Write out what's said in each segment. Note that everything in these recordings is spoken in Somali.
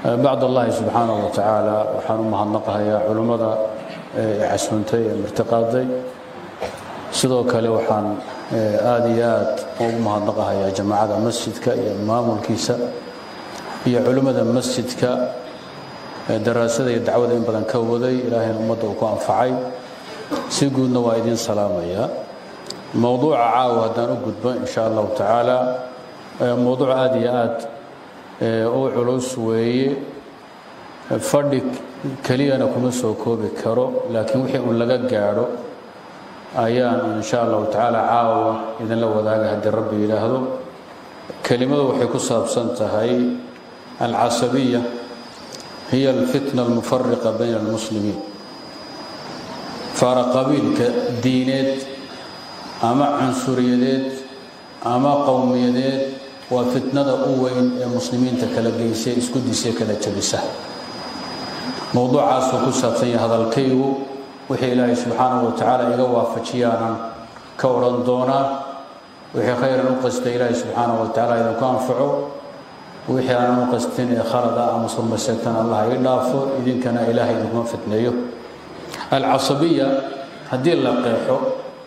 bacd allahi subxaanaه wa tacaala waxaan u mahadnaqahayaa culummada cashuntay ee martiqaaday sidoo kale waxaan aad iyo aad ugu mahadnaqahayaa jamaacada masjidka iyo maamulkiisa iyo culimmada masjidka daraasada iyo dacwada in badan ka waday ilaahayna ummadda uu ku anfacay si guudna waa idiin salaamaya mowduuca caawa haddaan u gudbo in sha allahu tacaala mowduuc aad iyo aad u culus weeye fadhi keliyana kuma soo koobi karo laakiin wixii uun laga gaadho ayaan in sha allahu tacaala caawa idinla wadaaga haddii rabbi yidhaahdo kelimadu waxay ku saabsan tahay alcasabiya hiya alfitna almufariqa bayna almuslimiin faaraqabiilka diineed ama cunsuriyadeed ama qowmiyadeed waa fitnada u weyn ee muslimiinta kala geysa isku disee kala jabisa mowduucaasuu ku saabsan yahay hadalkaygu wixii ilaahay subxaanahu wa tacaala iga waafajiyaanan ka odhan doonaa wixii khayran u qasta ilaahay subxaanahu wa tacaala idinku anfaco wixii aanan u qastin ee khalad ah ama surmaseegtan allah ii dhaafo idinkana ilaahay idinkuma fitneeyo alcasabiya haddii la qeexo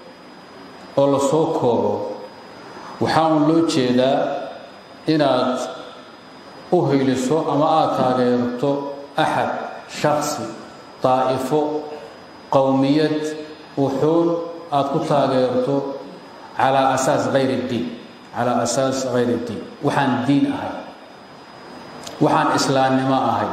oo la soo koobo waxaan loo jeedaa inaad u hiliso ama aada taageerto axad shaksi daa'ifo qowmiyad wuxuun aad ku taageerto calaa asaas hayr اddiin calaa asaas hayr اddiin waxaan diin ahay waxaan islaamnimo ahay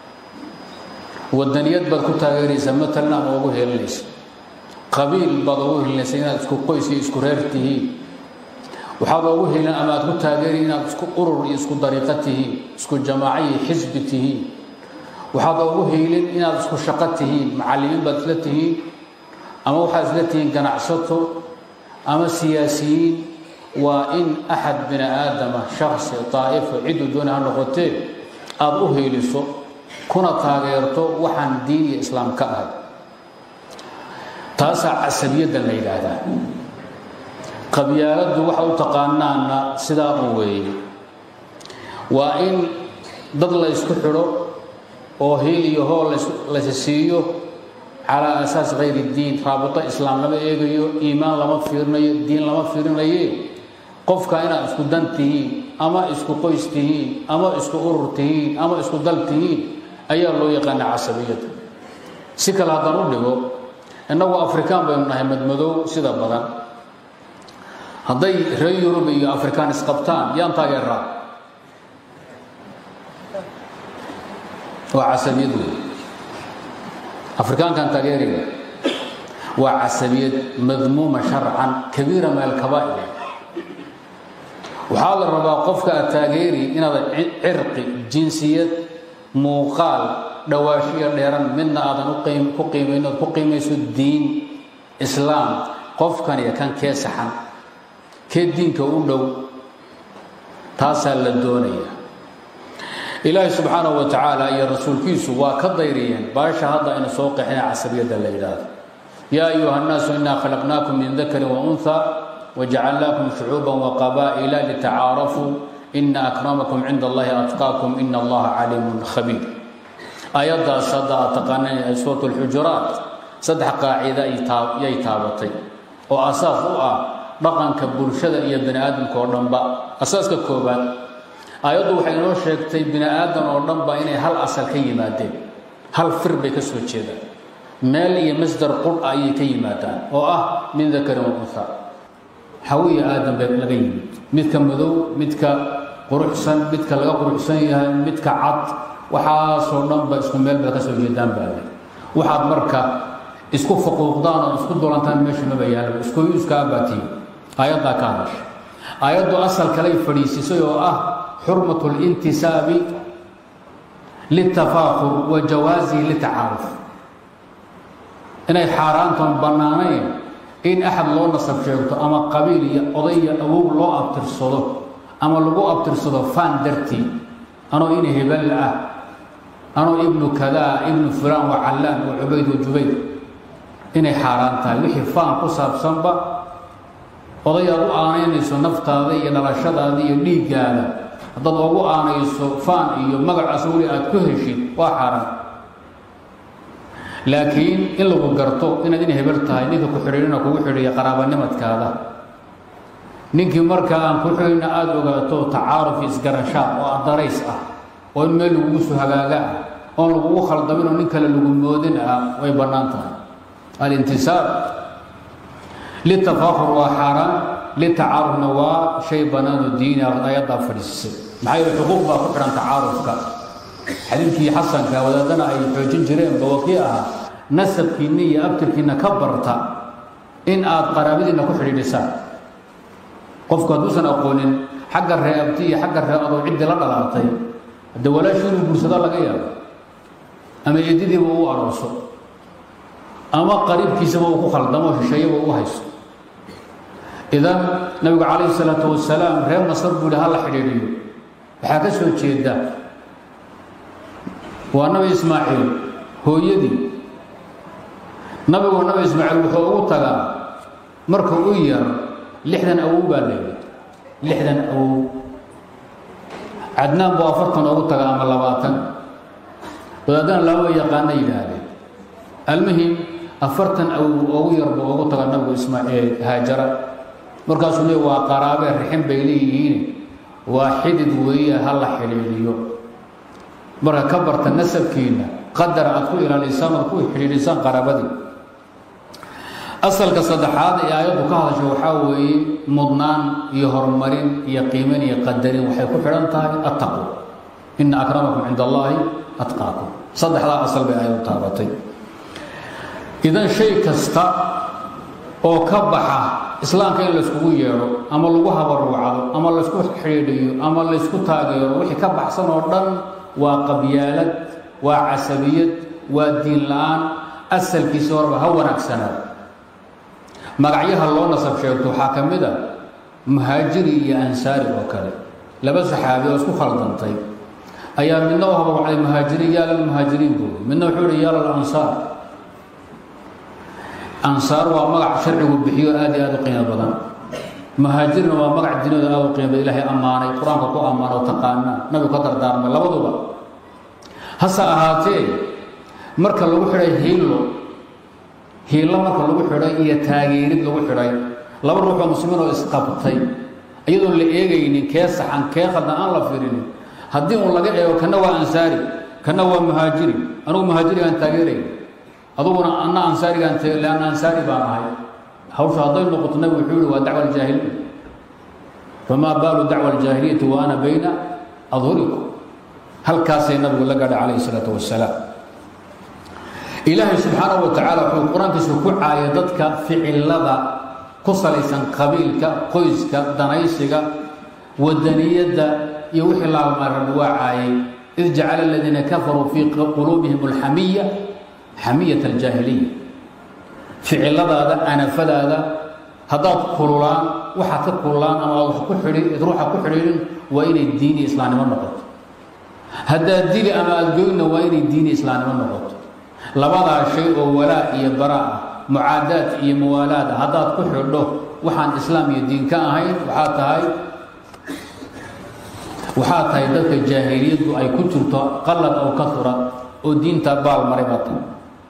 wadaniyad baad ku taageeraysaa matalan ama ugu helinaysa qabiil baad ugu helinaysa inaad isku qoys iyo isku reer tihiin waxaad ugu helin ama aad ku taageeri inaad isku urur iyo isku dariiqo tihiin isku jamaaco iyo xisbi tihiin waxaad ugu heylin inaad isku shaqo tihiin macallimiin baad isla tihiin ama waxaad isla tihiin ganacsato ama siyaasiyiin waa in axad bini aadama shaksi daa'ifo cidduu dooni ha noqotee aada u heyliso kuna taageerto waxaan diin iyo islaam ka ahay taasaa casabiyadda la yidhaahdaa qabyaaladdu waxa u taqaanaana sidaa u weeye waa in dad la ysku xidho oo hiil iyo hool laysa siiyo calaa asaas hayr iddiin raabito islaam lama eegayo iimaan lama fiirinayo diin lama fiirinaye qofka inaad isku dan tihiin ama isku qoys tihiin ama isku urur tihiin ama isku dal tihiin ayaa loo yaqaana casabiyadda si kale haddaan u dhigo innagu afrikaan baynu nahay madmadow sida badan hadday reer yurub iyo afrikaan isqabtaan yaan taageeraa waa casabiyad wey afrikaankan taageeriga waa casabiyad madmuuma sharcan kabiira min alkabaa'ir waxaa la rabaa qofka aad taageeri inaad cirqi jinsiyad muuqaal dhawaashiyo dheeran midna aadan ku qiimayno ood ku qiimayso diin islaam qofkaniyo kan kee saxan kee diinka u dhow taasaa la doonaya ilaahi subxaanahu wa tacaala iyo rasuulkiisu waa ka dayriyeen baasha hadda aynu soo qexina casabiyadda la yidhaahdo yaa ayuha nnaasu inaa khalaqnaakum min dakarin wa unha wajacalnaakum shucuuban waqabaa'ila litacaarafuu ina akramakum cinda allahi atqaakum ina allaha caliimun khabiir aayaddaas hadda aad taqaaneen ee suurat alxujuraat saddex qaacida yay taabatay oo asaas u ah dhaqanka bulshada iyo bani aadamka oo dhanba asaaska koobaad aayaddu waxay inoo sheegtay bini aadan oo dhanba inay hal asal ka yimaadeen hal fir bay ka soo jeedaan meel iyo masdar qur ayay ka yimaadaan oo ah min dakarin wa unha xawiya aadan bay laga yimid midka madow midka quruxsan midka laga quruxsan yahay midka cad waxaasoo dhanba isku meel baad ka soo jeedaan baale waxaad marka isku faquuqdaan oo isku dulantaan meesha maba yaala iskuyu iska abaatiyo aayaddaa ka hadasha aayaddu asal kaley fadhiisisay oo ah xurmat اlintisaabi litafaakur wa jawaasihi litacaaruf inay xaaraantan bannaanayn in axad loo nasab sheegto ama qabiil iyo odaya awow loo abtirsado ama lagu abtirsado faan dartii anoo in hebel ah anoo ibnu kadaa ibnu fulaan wa callaan wa cubayd wa jubayr inay xaaraan tahay wixii faan ku saabsanba oday aad u aanaynayso naftaada iyo dhalashadaada iyo dhiiggaada haddaad ugu aanayso faan iyo magacaas weli aad ku heshid waa xaaraan laakiin in lagu garto inaad in hebel tahay ninka ku xidhiirina kugu xidhiiya qaraabanimadkaada ninkii marka aan ku xidhiirina aada ogaato tacaaruf isgarashaa oo adarays ah oo in meel lagugu soo hagaaga ah oon lagugu khaldamin oo nin kale lagu moodin ah way bannaan tahay alintisaab litafaakur waa xaaraan litacaarufna waa shay bannaano diini ayaddaa fadhiisisay maxaa yeele xuquuq baa ku xidhan tacaarufka xadiidkii xasanka wadaadana ay xoojin jireen bawakii ahaa nasabkiinna iyo abtirkiinna ka barta in aad qaraabadiinna ku xidhiidhisaan qofku hadduusan aqoonin xagga ree abti iyo xagga ree adoo ciddii la dhalaatay hadde walaashii inuu guursado laga yaabo ama eedidiiba u arooso ama qariibkiisaba uu ku khaldamo shisheeyaba u haysto idan nabigu calayhi salaatu wasalaam reer masar buu yihi ha la xidhiidhiyo waxaa ka soo jeeda waa nabi ismaaciil hooyadii nabigu nabi ismaaciil wuxuu ugu tagaa marka u yar lixdan awow baa leeyahy lixdan awow cadnaan buu afartan ugu tagaa ama labaatan wadaadana lama yaqaana yidhaahdeen almuhim afartan awow ugu yar buu ugu tagaa nabigu ismaaciil haajara markaasuu le waa qaraabee rixin bay leeyihiin waa xidid weeye ha la xidhiidhiyo marka ka barta nasabkiina qadar aad ku ilaalisaan oad ku xidhiidhisaan qaraabadii asalka saddexaad ee aayaddu ka hadasha waxaa weeye mudnaan iyo horumarin iyo qiimayn iyo qadarin waxay ku xidhan tahay attaqwa ina akramakum cinda allaahi atqaakum saddexdaa asal bay aayaddu taabatay idan shay kasta oo ka baxa islaamka in layskugu yeedho ama lagu habaruucado ama laysku xidhiidhiyo ama laysku taageero wixii ka baxsan oo dhan waa qabyaalad waa casabiyad waa diin la-aan asalkiisa horba ha wanaagsanaa magacyaha loo nasab sheegto waxaa ka mid a muhaajiri iyo ansaari oo kale laba saxaabi oo isku khaldantay ayaa midna u habaruucday muhaajiriin yaa lalmuhaajiriin buuri midna wuxuu ihi yaa lalansaar ansaar waa magac sharcigu bixiyo aad iyo aad u qiimo badan muhaajirna waa magac dinooda aad u qiimo badan ilaahay ammaanay qur-aanka ku ammaano taqaanaa nabigu ka dardaarmay labaduba hase ahaatee marka lagu xidhay hiillo hiillo marka lagu xidhay iyo taageerid lagu xidhay laba ruuxoo muslimiin oo isqabtay iyadoon la eegaynin kee saxan kee khaldan aan la firinin haddii uun laga eego kana waa ansaari kana waa muhaajiri anugu muhaajirigaan taageeray aduguna anna ansaarigaan leanna ansaari baan ahay hawsha hadday noqoto nabigu wuxuu yihi waa dacwa aljaahiliya famaa baalu dacwa aljaahiliyati wa ana bayna adhurikum halkaasay nabigu la gaadhay calayhi salaatu wasalaam ilaahay subxaanahu wa tacaala wuxuu qur-aankiisa ku caayay dadka ficilada ku salaysan qabiilka qoyska danaysiga wadaniyadda iyo wixii laalmaran waa caayay id jacala aladiina kafaruu fii quluubihim alxamiya xamiyat aljaahiliya ficiladaada anafadaada haddaad kululaan waxaad ka kululaan ama aad ku xidhi ruuxa ku xidhiidhin waa inay diini islaamnimo noqoto haddaad dili ama aada goyna waa inay diini islaamnimo noqoto labadaa shay oo walaa iyo baraa ah mucaadaad iyo muwaalaad ah haddaad ku xidho waxaan islaam iyo diin ka ahayn waxaa tahay waxaa tahay dadka jaahiliyaddu ay ku jirto qalad oo ka tura oo diinta baal maray baa tahay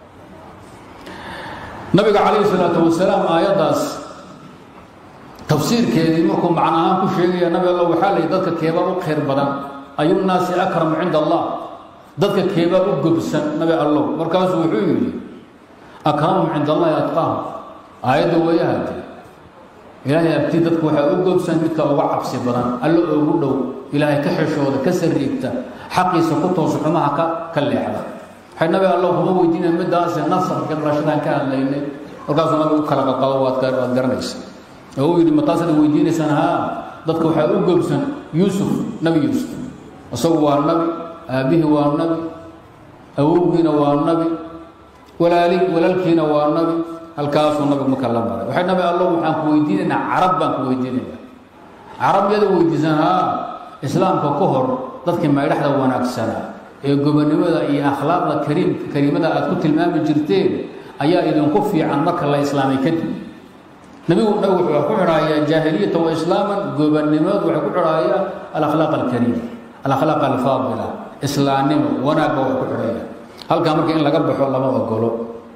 nabiga calayhi salaatu wasalaam aayaddaas tafsiirkeedii markuu macno ahaan ku sheegaya nabi alla waxaa la yidhi dadka keebaa u khayr badan ayunnaasi akramu cinda allah dadka keebaa u gobsan nabi allow markaasuu wuxuu yidhi akramum cinda allahi atqaahum aayadda weeyahade ilaahay abti dadku waxaa u gobsan midka uga cabsi badan allo ugu dhow ilaahay ka xeshooda ka sariigta xaqiisa ku toosa xumaha ka ka leexda waxay nabi allow kuma weydiinaya midaase nasarka dhalashadaan ka hadlaynay markaasuu nabigu u kala qadqado waad waad garanaysa oo uu yidhi ma taasaad weydiinaysaan haa dadka waxaa u gobsan yuusuf nabi yuusuf isagu waa nabi aabbihii waa nabi awowgiina waa nabi walaali walaalkiina waa nabi halkaasuu nabigu marka la maray waxay nabi allow waxaan ku weydiinaynaa carab baan ku weydiinaya carab yada weydiisan haa islaamka ka hor dadkii maydhaxda wanaagsanaa ee gobonnimada iyo akhlaaqda kariim kariimada aad ku tilmaami jirteen ayaa idinku fiican marka la islaamay kadib nabigu nabigu wuxuu ku xidhayaa jaahiliyata wa islaaman gobannimadu waxay ku xidhayaa alakhlaaq alkariima alakhlaaq alfaadila islaamnimo wanaagba wax ku xidhaya halkaa marka in laga baxo lama ogolo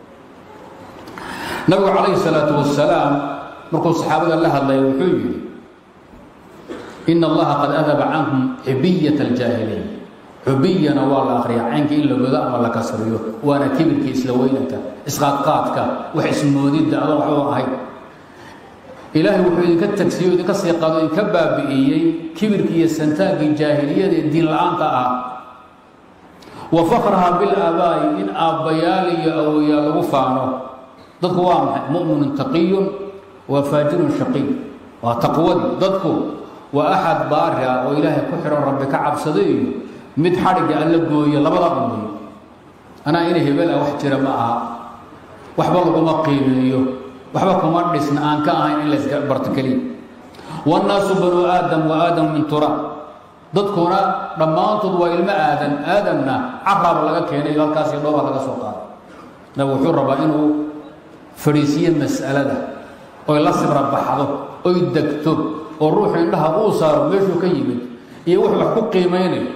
nabigu calayhi salaatu wasalaam markuu saxaabada la hadlaya wuxuu yidhi ina allaha qad adaba cankum xibiyata aljaahiliya xubiyana waa la akriya caynka in la godo ama la kasriyo waana kibirkii isla weynanka isqaadqaadka wax ismoodidda adoon waxba ahayn ilaahay wuxuu idinka tagsiyo idinka sii qaado idinka baabi'iyey kibirkii iyo santaankii jaahiliyada ee diin la-aanta ah wa fakraha bilaabaa'i in aabbayaal iyo awoyaal lagu faano dadku waa maxay mu'minun taqiyun waa faajirun shaqiy waa taqwadii dadku waa axad baari ah oo ilaahay ku xidhan rabbi ka cabsado iyo mid xadhigga alla gooyo labada umuy anaa ina hebel ah wax jira ma aha waxba laguma qiimeeyo waxba kuma dhisna aan ka ahayn in laysga barto keliya wannaasu banuu aadam wa aadam min turaab dadkuna dhammaantood waa ilmo aadan aadamna caraaba laga keenay iyo halkaasi dhoobaa laga soo qaaday nabi wuxuu rabaa inuu fadhiisiyo mas'alada oy la sibra baxdo oy degto oo ruuxu indhaha uu saaro meeshuu ka yimid iyo wuxuu wax ku qiimaynayo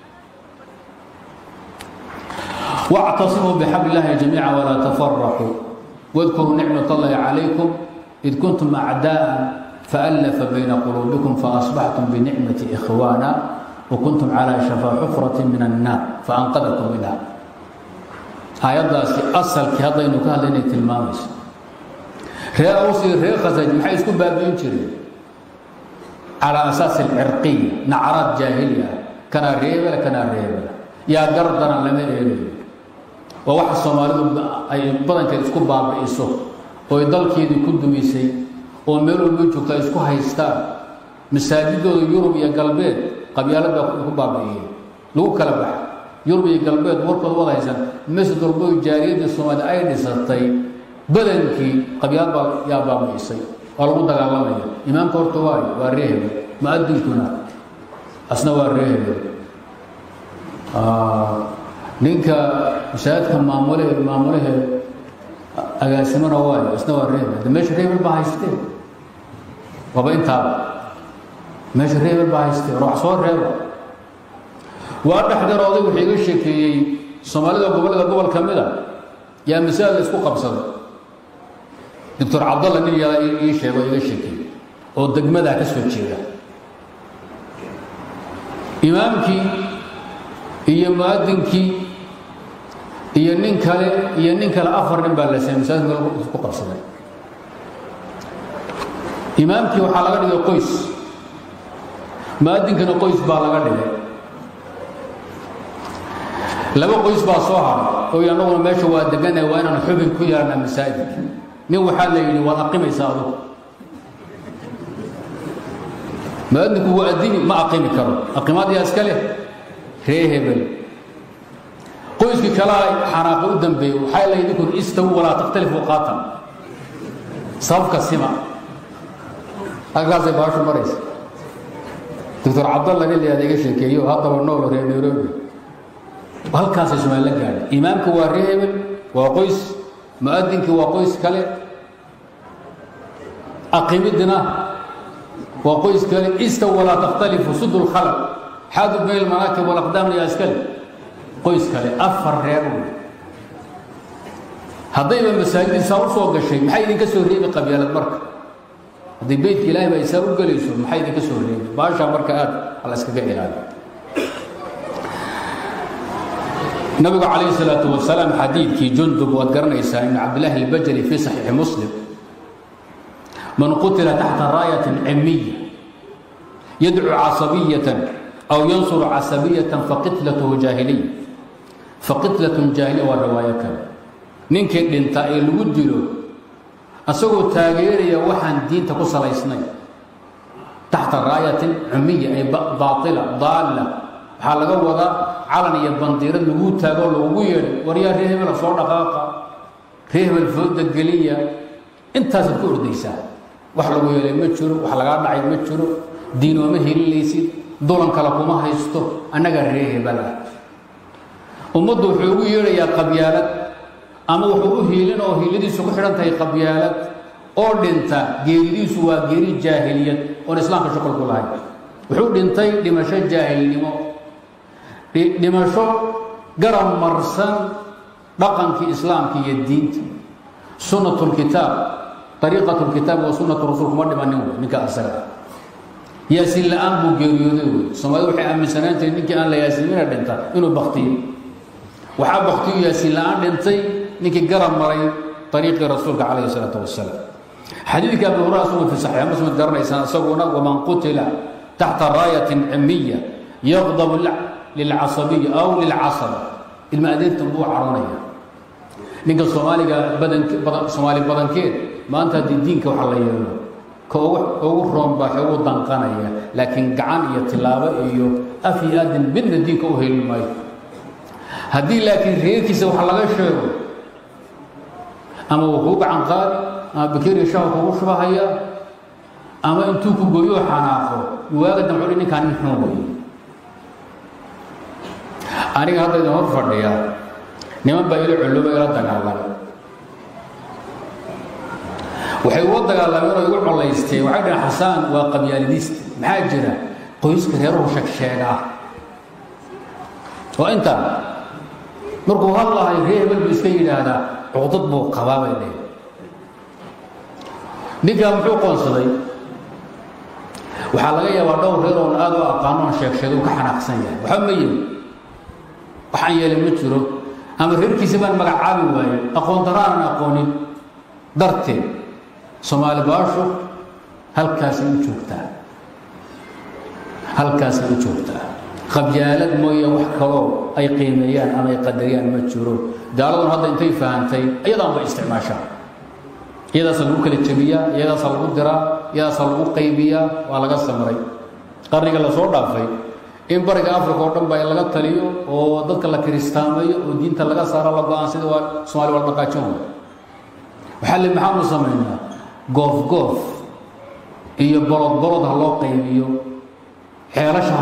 واعتصموا بحبل الله جميعا ولا تفرقوا واذكروا نعمة الله عليكم إذ كنتم أعداء فألف بين قلوبكم فأصبحتم بنعمة إخوانا وكنتم على شفا حفرة من النار فأنقذكم منها aayaddaasi asalkii haddaynu ka hadlaynay tilmaamayso ree aws iyo ree khasaj maxay isku baabi'in jireen calaa asaasi alcirqiya nacaraad jaahili ah kanaa reebela kanaa reebela yaa gardaran lama eegayo waa waxa soomaalidu ay badankeed isku baabi'iso ooy dalkeedii ku dumisay oo meel walba joogta ay isku haystaan masaajidooda yurub iyo galbeed qabyaalad baa ku baabi'iyey lagu kala baxa yurub iyo galbeed warkood wada haysan masjid walbo jaariyadda soomaaliya ay dhisatay badankii qabyaal baa yaa baabi'isay waa lagu dagaalamaya imaamka horta waayo waa reehebe mu-adinkuna asna waa reehebe ninka masaajidka maamule maamulahe agaasimana waayo isna waa reebel de meesha reebel baa haystee waaba intaaba meesha reebel baa haystee war wax soo reeba waa dhexdarooday wuxuu iga sheekeeyey soomaalida gobolada gobol ka mid a yaa masaajid la isku qabsaday doctor cabdalla nin yaa ii sheego iga sheekeeyey oo degmadaa ka soo jeeda imaamkii iyo muadinkii iyo nin kale iyo nin kale afar nin baa la samey masaajidka isku qabsaday imaamkii waxaa laga dhigay qoys muadinkana qoys baa laga dhigay laba qoys baa soo haray oo annaguna meesha waa degana waa inaan xubin ku yeelana masaajidka nin waxaa la yidhi waad aqimaysaa adugu muadinku wuu adimi ma aqimi karo aqimaad yaa iska leh ree hebel qoyskii kalaa xanaaqa u dambeeyey waxaa la yidhi kun istaw walaa takhtalifu qaatan sababka sima halkaasay baashu maraysa doctor cabdalla nin layaad iga sheekeeyo haddaba nool reer nairobi halkaasay somaali la gaadhay imaamka waa ree hebel waa qoys muadinkii waa qoys kale aqimidina waa qoys kale istaw walaa takhtalifu sud lkhalaq xaadu bayn almanaakib walaqdaamna yaa iskale qoys kale afar reer wey haddayba masaajidii saa u soo gashay maxay idinka soo reebi qabyaalad marka haddii beytka ilaahay ba ay saa u gelayso maxay idinka soo reebi baashaa marka aad alla iskaga ilaaliyo nabigu calayhi salaatu wasalaam xadiidkii jundub waad garanaysaa ibn cabdillaahi albajali fii saxiixi muslim man qutila taxta raayatin cimiya yadcu casabiyatan aw yansuru casabiyatan faqitlatuhu jaahiliya faqitlatun jaahiliya waa riwaayo kale ninkii dhinta ee lagu dilo asagoo taageeraya waxaan diinta ku salaysnay taxta raayatin cumiya ay baaila daalla waxaa laga wadaa calan iyo bandiirad lagu taago lagugu yeedhay waryaa ree hebela soo dhaqaaqa ree hebel fooda geliya intaasaad ku ordaysaa wax lagu yeelay ma jiro wax lagaa dhacay ma jiro diinooma helinaysid dulan kale kuma haysto annagaa ree hebel ah ummaddu wuxuu ugu yeedhayaa qabyaalad ama wuxuu u hiilin oo hiiladiisu ku xidhan tahay qabyaalad oo dhinta geeridiisu waa geeri jaahiliyad oon islaamka shuqul ku lahayn wuxuu dhintay dhimasho jaahilnimo dhimasho garab marsan dhaqankii islaamka iyo diinta sunnat lkitaab ariiqat lkitaab wa sunnatu rasul kuma dhimanin wey ninka asaga yaasin la-aan buu geeriyooday wey soomaalida waxay aaminsanaantahay ninkii aan la yaasimina dhinta inuu baktiyo waxaa baktiyo yaasin la-aan dhintay ninkii garab maray ariiqii rasuulka calayhi salaatu wasalaam xadiidka abu hurara asagoo fi saxiix muslim garanaysaan isaguna waman qutila taxta raayatin cimiya yaqdabu lilcasabiya aw lilcasaba ilma adeegtan buu caronaya ninka soomaaliga soomaali badankeed maanta haddii diinka waxa la yeelo ka ugu roon baa ugu danqanaya laakiin gacan iyo tilaabo iyo af iyo aadin midna diinka u heli maayo haddii laakiin reerkiisa wax laga sheego ama wuu kuu gacan qaadi ama bakeriya shaha kugu shubahaya ama intuu ku gooyo xanaaqo waaga dambe uhi ninkaan nin xun wey aniga hadda idin hor fadhiya niman baa ilo culluba ila dagaalamay waxay uga dagaalameen oo igu colaysteen waxay dhaheen xasaan waa qabyaalidiista maxaa jira qoyska reeruhu sheegsheegaa waa intaa markuu hadlahay ree hebel buu iska yidhaahdaa cuqdad buu qabaa bay dhaheen ninkaa muxuu qoonsaday waxaa laga yaabaa dhowr reer oon aad u aqaanoon sheegsheega uu ka xanaaqsan yahay waxba ma yeli waxaan yeelay ma jiro ama reerkiisa baan magacaabi waayey aqoon daraanan aqoonin darteed soomaali baashu halkaasay u joogtaa halkaasay u joogtaa qabyaalad mooye wax kaloo ay qiimeeyaan ama ay qadariyaan ma jiro gaaladun hadda intay fahantay iyadaan bay isticmaashaa iyadaasaa lagu kala jebiyaa iyadaasaa lagu diraa iyadaasaa lagu qaybiyaa waa laga samray qarniga lasoo dhaafay in bariga africa oo dhan ba laga taliyo oo dadka la kiristaameeyo oo diinta laga saaro la go-aan sida waa somaali waa dhaqaajan way waxaa li maxaanu samaynaa goof goof iyo bolod bolod ha loo qaybiyo xeelasha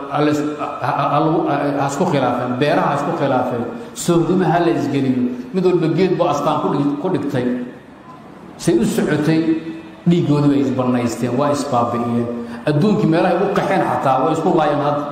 ha isku khilaafeen beeraha ha isku khilaafeen sohdima ha la isgeliyo mid walba geed buu astaan ku dhigtay say u socotay dhiiggoodi bay isbannaysteen waa isbaabi'iyeen adduunkii meelahay u qaxeen xataa way isku laayeen hadda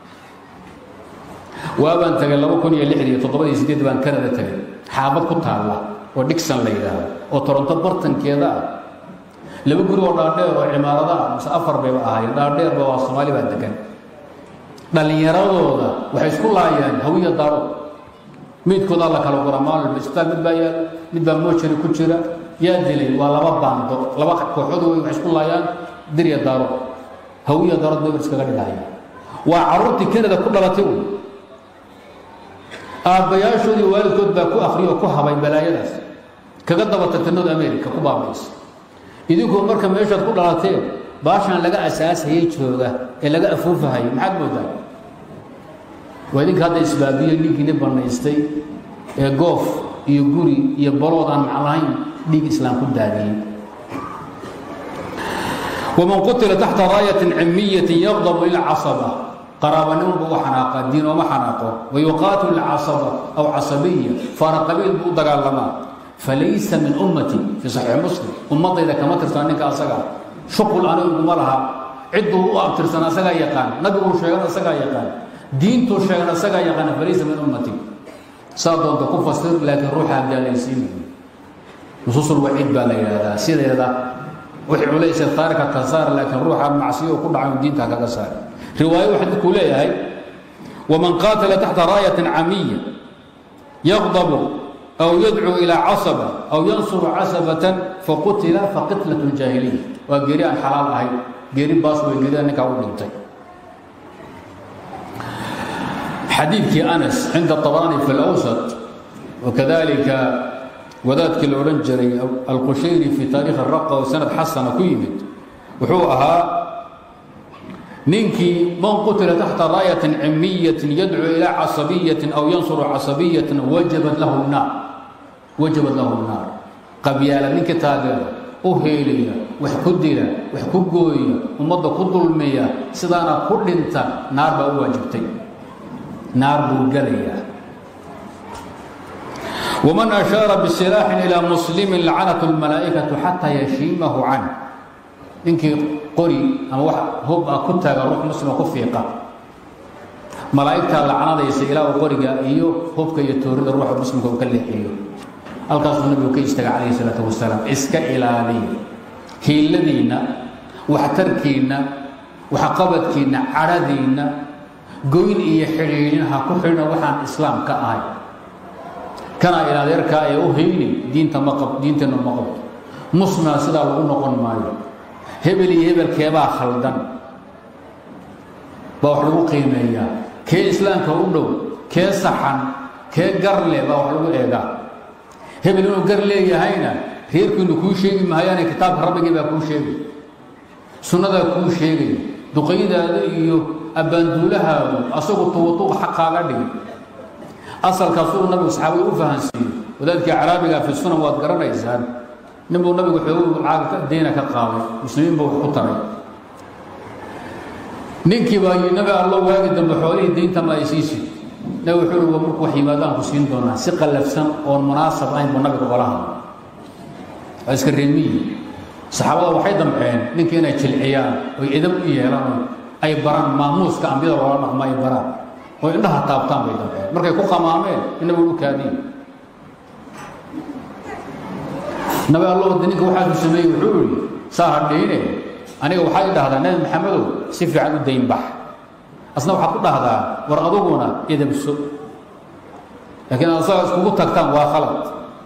waabaan tagay laba kun iyo lixdii toddobadii sideed baan kanada tagay xaabad ku taalla oo dhigsan la yidhaahdo oo toronto bartankeeda ah laba guri oo dhaadheer oo cimaarada ah mise afar bayba ahaayeen dhaadheerba waa soomaali baa degan dhallinyaradooda waxay isku laayeen hawiya daro miidkoodaa la kala gura maalin isbitaal mid baa yaal mid baa moojari ku jira yaa dilay waa laba baando laba kooxood wey waxay isku laayaan dirya daro hawiya darod bay iskaga dhigahaya waa carruurtii kanada ku dhalatay wey aabbayaashoodii waalidkood baa ku akriya oo ku habay balaayadaas kaga daba tagta north america ku baabaysa idinkoo marka meeshaad ku dhalateen baashaan laga asaasayay jooga ee laga afuufahayay maxaad moodaa waa idinka hadda isbaabiye dhiiggiini bannaystay ee goof iyo guri iyo balood aan maclahayn dhiig islaam ku daadiyey waman qutila taxta raayatin cimiyatin yaqdabu lilcasaba qaraabanimo buu u xanaaqa diin ooma xanaaqo wayuqaatilu lcasaba aw casabiya faana qabiil buu u dagaalamaa falaysa min ummati fii saxiix muslim ummadayda kama tirsana ninka asaga shuqul anigu iguma laha cidduu u abtirsan asagaa yaqaan nabiguu sheegan asagaa yaqaan diintuu sheegan asagaa yaqaan falaysa min ummati saa doonta ku fasir laakiin ruuxa gaalaysiin nusuusul waciid baa la yidhaahdaa sideeda wixii culaysa taarika ka saar laakiin ruuxa macsiyo ku dhacan diinta kaga saar riwaayo waxaa dadkuu leeyahay waman qaatala taxta raayatin camiya yaqdabu aw yadcuu ilaa casaba aw yansuru casabatan faqutila faqitlat ljaahiliya waa geeri aan xalaal ahayn geeri baas way geerida ninkaa u dhintay xadiidkii anas cinda طabrani fi اlawsat wakadalika wadaadkii la odhan jiray alqushayri fi taarikh araqa oo sanad xasana ku yimid wuxuu ahaa ninkii man qutila taxta raayatin cimiyatin yadcuu ilaa casabiyatin aw yansuru casabiyatin wajabat lahu naar wajabat lahu naar qabyaala ninka taageera u heelaya wax ku dila wax ku gooya ummadda ku dulmiya sidaana ku dhinta naar baa u waajibtay naar buu gelayaa waman ashaara bisilaaxin ilaa muslimin lacanatu lmalaa'ikatu xataa yashiimahu can ninkii qori ama wax hub ah ku taaga ruux muslima ku fiiqa malaa'igtaa lacnadaysa ilaa uu qoriga iyo hubka iyo toorida ruuxa muslimka uu ka leexiyo halkaasuu nabigu ka istaaga calayhi salaatu wasalaam iska ilaaliya hiiladiinna waxtarkiinna waxqabadkiinna cadhadiinna goyn iyo xidhiidhin ha ku xidhina waxaan islaam ka ahay kana ilaadeerkaa ee u haynin diinta ma qab diinteenna ma qabto muslima sidaa lagu noqon maayo hebel iyo hebelkeebaa khaldan baa wax lagu qiimeeyaa kee islaamka u dhow kee saxan kee gar leh baa wax lagu eegaa hebel inuu gar leeyahayna reerkiinu kuu sheegi mahayaane kitaabka rabbigii baa kuu sheegay sunnadaa kuu sheegay duqaydaada iyo abbaanduulahaadu asagu tuwatuuq xaqaaga dhigi asalkaasuu nabigu saxaabada u fahansiiyey wadaadkii caraabiga fi sunan waad garanaysaan ninbuu nabigu xoogu lacag deyna ka qaaday muslimiin buu wax ku taray ninkii baa yii nabi allo waagi dambe xoolihii deynta ma ay siisid nabi wuxuu uhi marku wax yimaadaan ku siin doonaa si qallafsan oon munaasab ahayn buu nabiga ola hadlay waa iska reemiyi saxaabada waxay damceen ninkii inay jilciyaan oy edab u yeelaan ay baraan maamuuska ambiyada loola dhaqmo ay baraan oo indhaha taabtaan bay damceen markay ku qamaameen in nabigu u kaadiin nabi allo wada ninka waxaasuu sameeyey wuxuu ihi saa hadhayne aniga waxaad dhahdaa nabi maxamedow si fiican u dayn bax asna waxaad ku dhahdaa war aduguna edabso laakiin aad asaga iskugu tagtaan waa khalad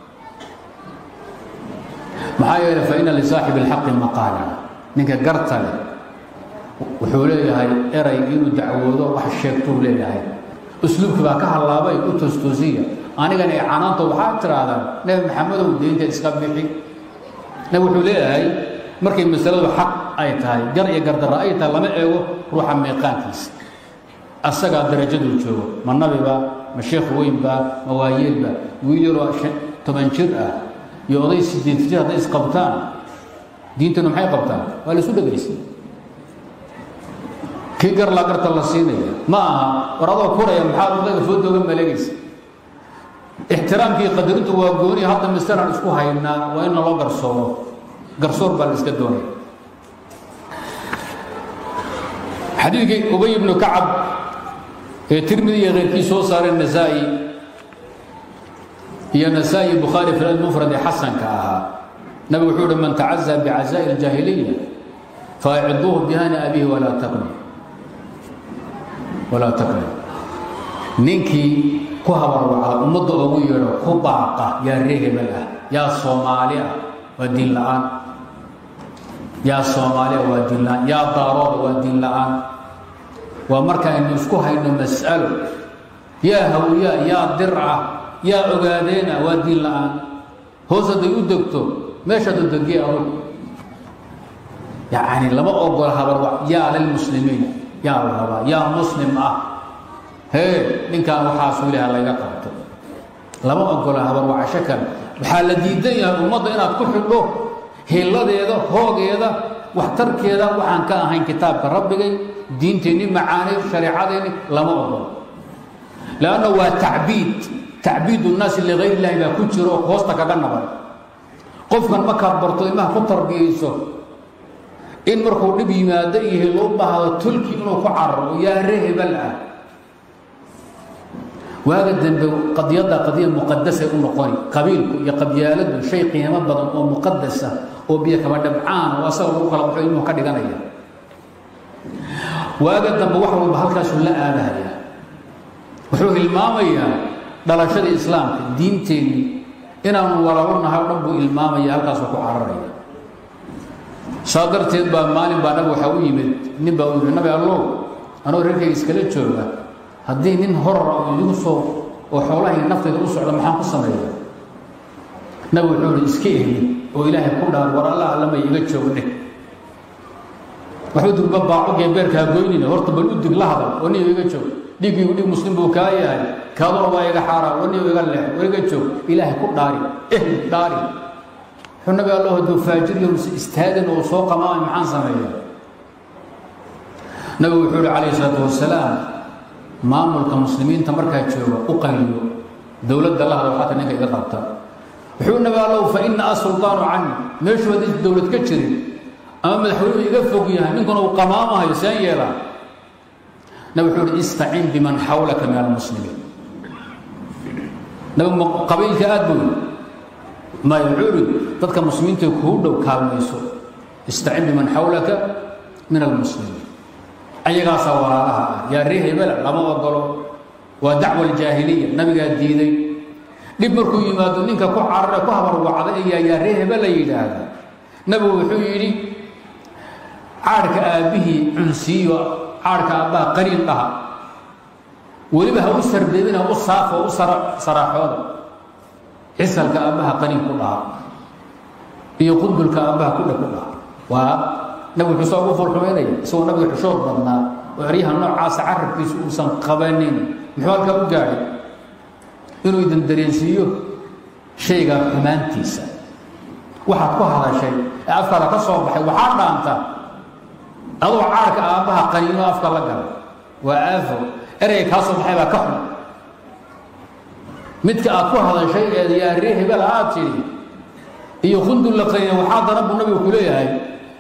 maxaa yeelay fa ina lisaaxibi alxaqi maqaala ninka garta leh wuxuu leeyahay eray inuu dacwoodo wax sheegtuu leeyahay usluubkii baa ka hallaabay u toostoosiya anigana ee canaanta waxaad tidhaahdaa nebi maxamedow deynta iska bixi nabi wuxuu leeyahay markay masaladu xaq ay tahay gar iyo gardarra ay tahay lama eego ruuxa meeqaankiisa asagaa darajaduu joogo ma nabiba ma sheekh weynba ma waayeelba wiil yaroo toban jir ah iyo oday sideed jir hadday isqabtaan diintanu maxay qabtaan waa la isu dhegaysa kii garlaa garta la siinaya ma aha war adoo kuraya maxaad odayga foodooga maleegaysa ixtiraamkii qadarintu waa gooni hadda misteraan isku haynaa waa in naloo garsooro garsoor baa la iska doonaya xadiidkii ubay ibnu kacab ee tirmidi iyo keyrkii soo saareen nasaa'i iyo nasaa'i bukhaari fi mufrad ee xasanka ahaa nabigu wuxuu uhi man tacazaa bicazaa'i aljaahiliya faaciduuhu bihani abihi walaa taqni walaa taqni ninkii ku habarwacda ummadda ugu yeedho ku baaqa yaa ree hebel ah yaa soomaali ah waa diin la'aan yaa soomaaliya waa diin la'aan yaa daarooda waa diin la'aan waa markaaynu isku hayno mas'alo yaa hawya yaa dirca yaa ogaadeena waa diin la'aan hoos hadday u degto meeshaad u degiye adugu yacni lama ogola habarwac yaa lilmuslimiin yaa la rabaa yaa muslim ah hee ninkan waxaasuu ilaha layga qabto lama ogola habarwacasho kale waxaa la diidan yahay ummadda inaad ku xidho hilladeeda hoogeeda waxtarkeeda waxaan ka ahayn kitaabka rabbigay diinteenni macaanay shareecadeenni lama ogolo leanna waa tacbiid tacbiid unnaasi ligayr illahi baa ku jiro oo hoosta kaga naban qofkan markaad barto ilmaha ku tarbiyayso in markuu dhib yimaado iyo hilo u baahdo tulki inuu ku cararo yaa ree hebel ah waaga dambe qadiyadda qadiya muqadasay u noqoni qabiilku iyo qabyaaladu shay qiimo badan oo muqadasa oo biyo kama dhabcaan oo asaga lagu kala baxo ilmuhu ka dhiganaya waaga dambe wax walba halkaasuu la aadahaya wuxuu hilmaamayaa dhalashadii islaamka diinteenni inaanu walaalo nahay o dhan buu ilmaamaya halkaasuu ku cararaya saa darteed baa maalin baa nabi waxaa u yimid nin baa u yimid nabi allow anoo reerkayga iskala jooga haddii nin horara oo idigu soo oo xoolahayga naftayda u socda maxaan ku sameeya nabi wuxuu ihi iska ehli oo ilaahay ku dhaar war allah allamay iga joogne waxba durba baaco geebeerkaa goynina horta bal u dig la hadal oo niyo iga joog dhiiggiigu dhig muslim buu kaa yahay kaaduna waa iga xaaraan war niyo iga leex war iga joog ilaahay ku dhaari ehli dhaari wuxuu nabi allah hadduu faajir yowse istaagan oo soo qamaamay maxaan sameeya nabigu wuxuu ihi calayhi isalaatu wasalaam maamulka muslimiinta markaa jooga u qayliyo dowladda la hada waxaata ninka iga qabta wuxuu nabi allow fa ina asultaanu cani meeshuu haddii dowlad ka jirin ama madaxweynuhu iga fog yahay ninkuna uu qamaamahayo seen yeelaa nabi wuxuu uhi istacin biman xawlaka min almuslimiin nabi qabiilka aad buu maya wuxuu ihi dadka muslimiinta kuu dhow kaalmayso istacin biman xawlaka min almuslimiin ayagaasaa walaalaha ah yaa ree hebela lama ogolo waa dacwa aljaahiliya nabigaa diiday dhib markuu yimaado ninka ku carare ku habarwacda ayaa yaa ree hebe la yidhaahda nabigu wuxuu yidhi caadhka aabbihii cunsiiyo caadhka aabbaha qariin dhaha weliba ha u sarbeebina u saafo u saraaxooda cisalka aabbaha qariin ku dhaha iyo qudbulka aabbaha kudha ku dhaha waa nabigu wuxuu soo ugu fulxumaynaya isagoo nabiga xushood badnaa oo eryaha noocaasa carabkiisu uusan qabanin muxuu halkaa u gaadhay inuu idin dareensiiyo shaygaa xumaantiisa waxaad ku hadashay ee afkaada ka soo baxay waxaa dhaanta adoo caarka aabbaha qaniino afka la gala waa aafo ereyga kaa soo baxay baa ka xun midka aad ku hadashay ee yaa ree hebel aad tidhi iyo khundul la qaniina waxaa daran buu nabigu ku leeyahay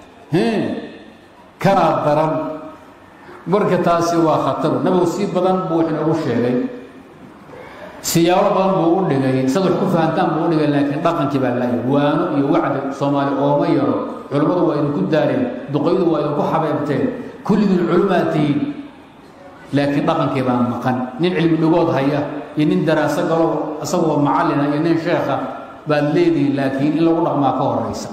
kanaad daran marka taasi waa khatar nabigu si badan buu wax inoogu sheegay siyaabo badan buu u dhigay sad wax ku fahantaan buu u dhigay laakiin dhaqankii baa laayay waano iyo wacdi soomaali ooma yaro culummadu waa idinku daareen duqaydu waa idinku xabeebteen kulligiin culumaad tihiin laakiin dhaqankii baa maqan nin cilmi dhigood haya iyo nin daraaso galo isagoo macallina iyo nin sheekha baad leedihiin laakiin in lagu dhaqmaa ka horaysa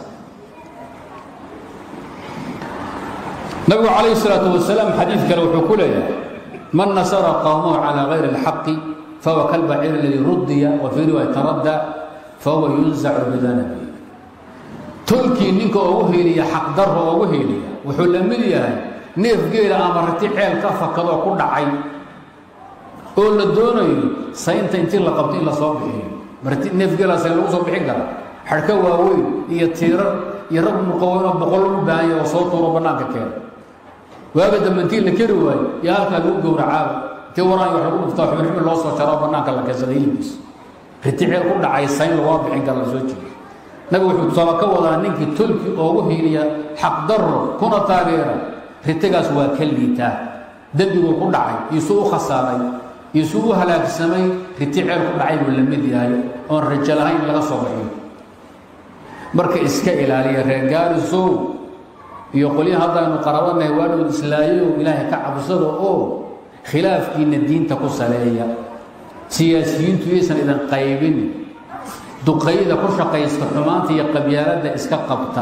nabigu calayhi salaatu wasalaam xadiid kale wuxuu ku leeyahay man nasara qowmahu calaa gayri alxaqi fahuwa kalbaciir aladii rudiya wa fii riwaaya taradda fahuwa yunzacu bidanabi tolkii ninka ugu heliya xaqdarro ugu heliya wuxuu la mid yahay neef geela ama rati ceel ka fakadoo ku dhacay oo la doonayo saynta intii la qabto in la soo bixiyo marti neef geela sayn lagu soo bixin kara xadhka waaweyn iyo tiirar iyo rag muqaweynoo boqol u baahan yahay oo soo tuuro bannaanka keena waaga dambe intii la keri waayo iyo halkaa lagu gowracaaba intii waraan wax lagu dhuftaa xubin xubin loo soo jaroo bannaanka la keensaday hilibkiis riti ceel ku dhacay sayn laguma bixin kara la soo jeedo nabigu wuxuu tusaaba ka wadaa ninkii tolki oogu hiiliya xaqdarro kuna taageera ritigaas waa ka liitaa dembiguu ku dhacay iyo suu u khasaaray iyo suu u halaagsamay riti ceel ku dhacay buu la mid yahay oon rajo lahayn in laga soo bixiyo marka iska ilaaliya reer gaarisow iyo qolyaha haddaynu qarabanahay waadhood islaayow ilaahay ka cabsada oo khilaafkiina diinta ku saleeya siyaasiyiintu yaysan idin qaybin duqayda ku shaqaysta xumaanta iyo qabyaaladda iska qabta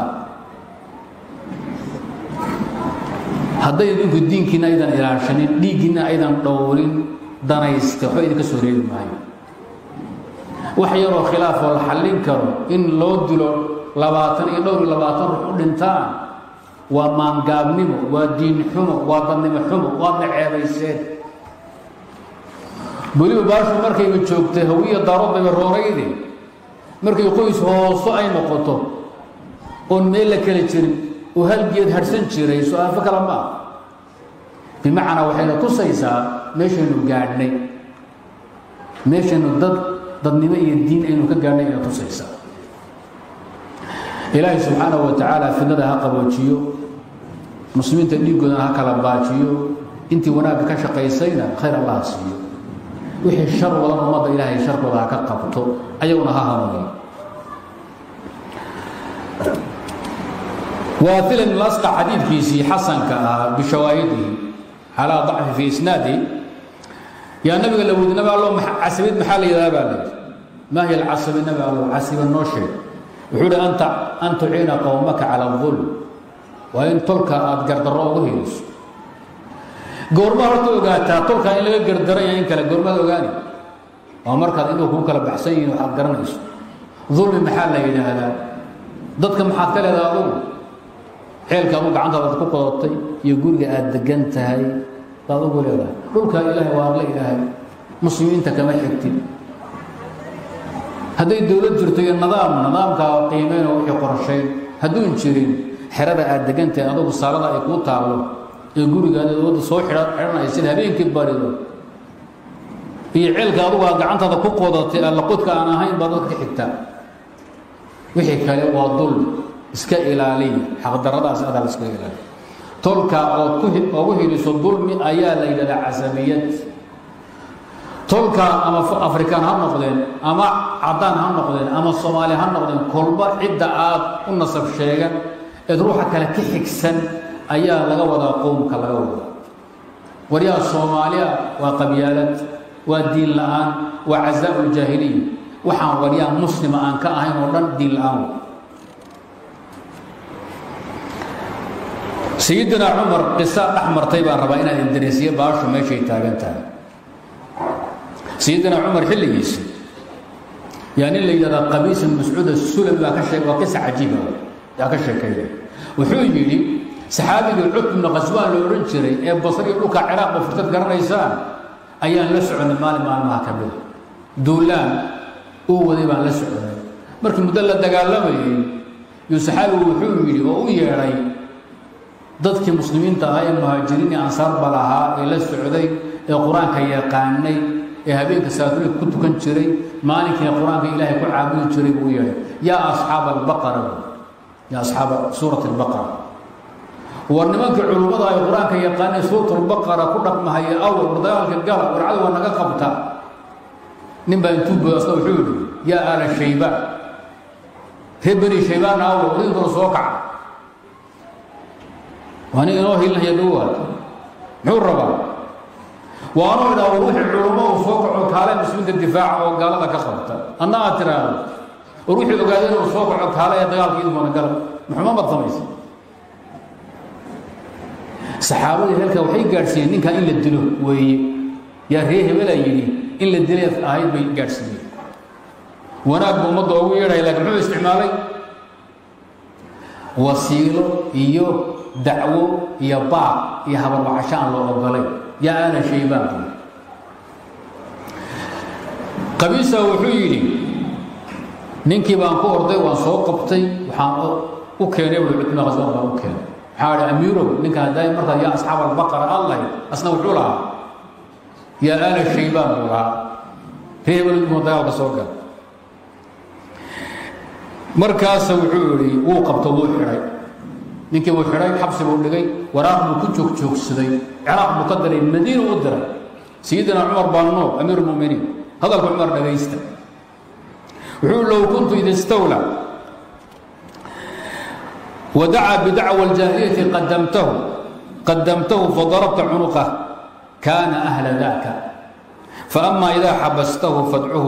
hadday idinku diinkiina aydan ilaashanin dhiiggiina aydan dhowrin danaysta waxba idinka soo reebi maayo wax yaroo khilaafoo la xallin karo in loo dilo labaatan iyo dhowr iyo labaatan ruux u dhintaan waa maangaabnimo waa diin xumo waa dadnimo xumo waadna ceebayseen weliba baashu markayba joogtay hawiya daarood bayba roorayde markay qoys hooso ay noqoto oon meel la kala jirin oo halgeed hadhsan jiray so-aafo kale ma ah bimacnaa waxayna tusaysaa meeshaynu gaadhnay meeshaynu dad dadnimo iyo diin aynu ka gaadhnay ayna tusaysaa ilaahay subxaanahu wa tacaala fidnada ha qaboojiyo muslimiinta dhiiggoodana ha kala baajiyo intii wanaagga ka shaqaysayna khayr allah ha siiyo wixii shar wadan ummadda ilaahay sharkooda ha ka qabto ayaguna ha hanuuniyo waaila lasqa xadiidkiisii xasanka ahaa bishawaahidihi calaa dacfi fii isnaadi yaa nabiga la weydi nabi allo casabid maxaa la yidhahdaa baa layidhi maa hiya alcasabi nabi allo casiba noo sheeg wuxuu uhi anta an tuciina qowmaka cala alظulm waa in tolka aada gardarro ugu heliso goormaa horta ogaataa tolkaa in laga gardaranya in kale goormaad ogaani waa markaad inuu kuu kala baxsan yihin waxaad garanayso dulmi maxaa la yidhaahdaa dadka maxaad ka leedaha adugu xeelka adu gacantaadaad ku qodatay iyo guriga aad degan tahay baad ugu leedahay dhulkaa ilaahay waa la ilaahay muslimiinta kama xigtid hadday dowlad jirto iyo nidaam nidaamkaa qiimeyn oo wixii qorshayn hadduun jirin xerada aad degan tahay adugu saalada ay kuu taallo ee gurigaada wadda soo xidhanaysid habeenkii barido iyo ceelka adugu aad gacantaada ku qodatay allaqodka aan ahayn baad dadka ka xigtaa wixii kale waa dulmi iska ilaaliya xaqdaradaas adaa la iska ilaaliya tolka ood ogu heliso dulmi ayaa la yidhahdaa casamiyad tolka ama afrikaan ha noqdeen ama caddaan ha noqdeen ama soomaali ha noqdeen kolba cidda aad u nasab sheegan eed ruuxa kale ka xigsan ayaa laga wadaa qowmka laga wadaa waryaa soomaaliya waa qabyaalad waa diin la'aan waa cazaa'u ljaahiliya waxaan waryaa muslima aan ka ahayn oo dhan diin la'aan sayidina cumar qisa dhex martay baan rabaa inaan indarisiyo baashu meeshay taagan tahay sayidina cumar xilligiisi yaa nin la yidhahdaa qabiis ibn mascuud asulami baa ka sheeg waa qisa cajiiba yaa ka sheekeeya wuxuu yidhi saxaabigii cutb ibnu qaswaan la odhan jiray ee basri iyo dhulka ciraaq ba furtad garanaysaan ayaan la soconay maalin maalmaha ka mida duulaan uu waday baan la soconay markii muddo la dagaalamayay yuu saxaabigu wuxuu yidhi oo u yeedhay dadkii muslimiinta ahaa ee muhaajiriin iyo ansaarba lahaa ee la socday ee qur-aanka yaqaanay ee habeenka saatuulka ku tukan jiray maalinkiina qur-aanka ilaahay ku caabudi jiray buu u yeedhay yaa asxaaba albaqara yaa asxaaba suurat albaqara war nimankii culummada ay qur-aanka yaqaanay suuratulbaqara ku dhaqmahaya awr war dagaalka gala warcada waa naga qabta nin baa intuu booy asna wuxuu yidhi yaa aala shaybaan reer beni shaybaanna awr idinkuna soo kaca waa nin inoo hilinaya dhawaad muxuu rabaa waa anuu idhaa war wixii culummo uu soo kaco kaale muslimiinta difaaca oo gaalada ka qabta anna aad tiraahdo war wixii ogaada inuu soo kaco kaale ee dagaalka idinkuna gala muxuma mad samaysa saxaabadii halkaa waxay gaadhsiiyeen ninkaa in la dilo weeye yaa ree hebelaa yidhi in la dilay ahayd bay gaadhsiiyeen wanaag buu ummadda ugu yeedhaya lakiin muxuu isticmaalay wasiilo iyo dacwo iyo baaq iyo habarwacasho aan loo ogolay yaa aala shaybaan buu qabiisa wuxuu yidhi ninkii baan ku orday waan soo qabtay waxaan u keenay bui cudma qasban baan u keenay waxaa idhi amiirow ninka haddaay markaa yaa asxaab albaqara allah asna wuxuu lahaa yaa aala shaybaan buu lahaa ree hebelmu dagaalka soo gal markaasa wuxuu yihi wuu qabto wuu xidhay ninkii wuu xidhay xabsi buu dhigay waraaq buu ku joogjoogsaday ciraaq buu ka diray madiina u diray sayidina cumar baa nool amiir muminiin hadalka cumar dhagaysta wuxuu low kuntu id istawla ودعا بدعوى الجاهلية قدمته قدمته فضربت عنقه كان أهل ذاك فأما إذا حبسته فادعه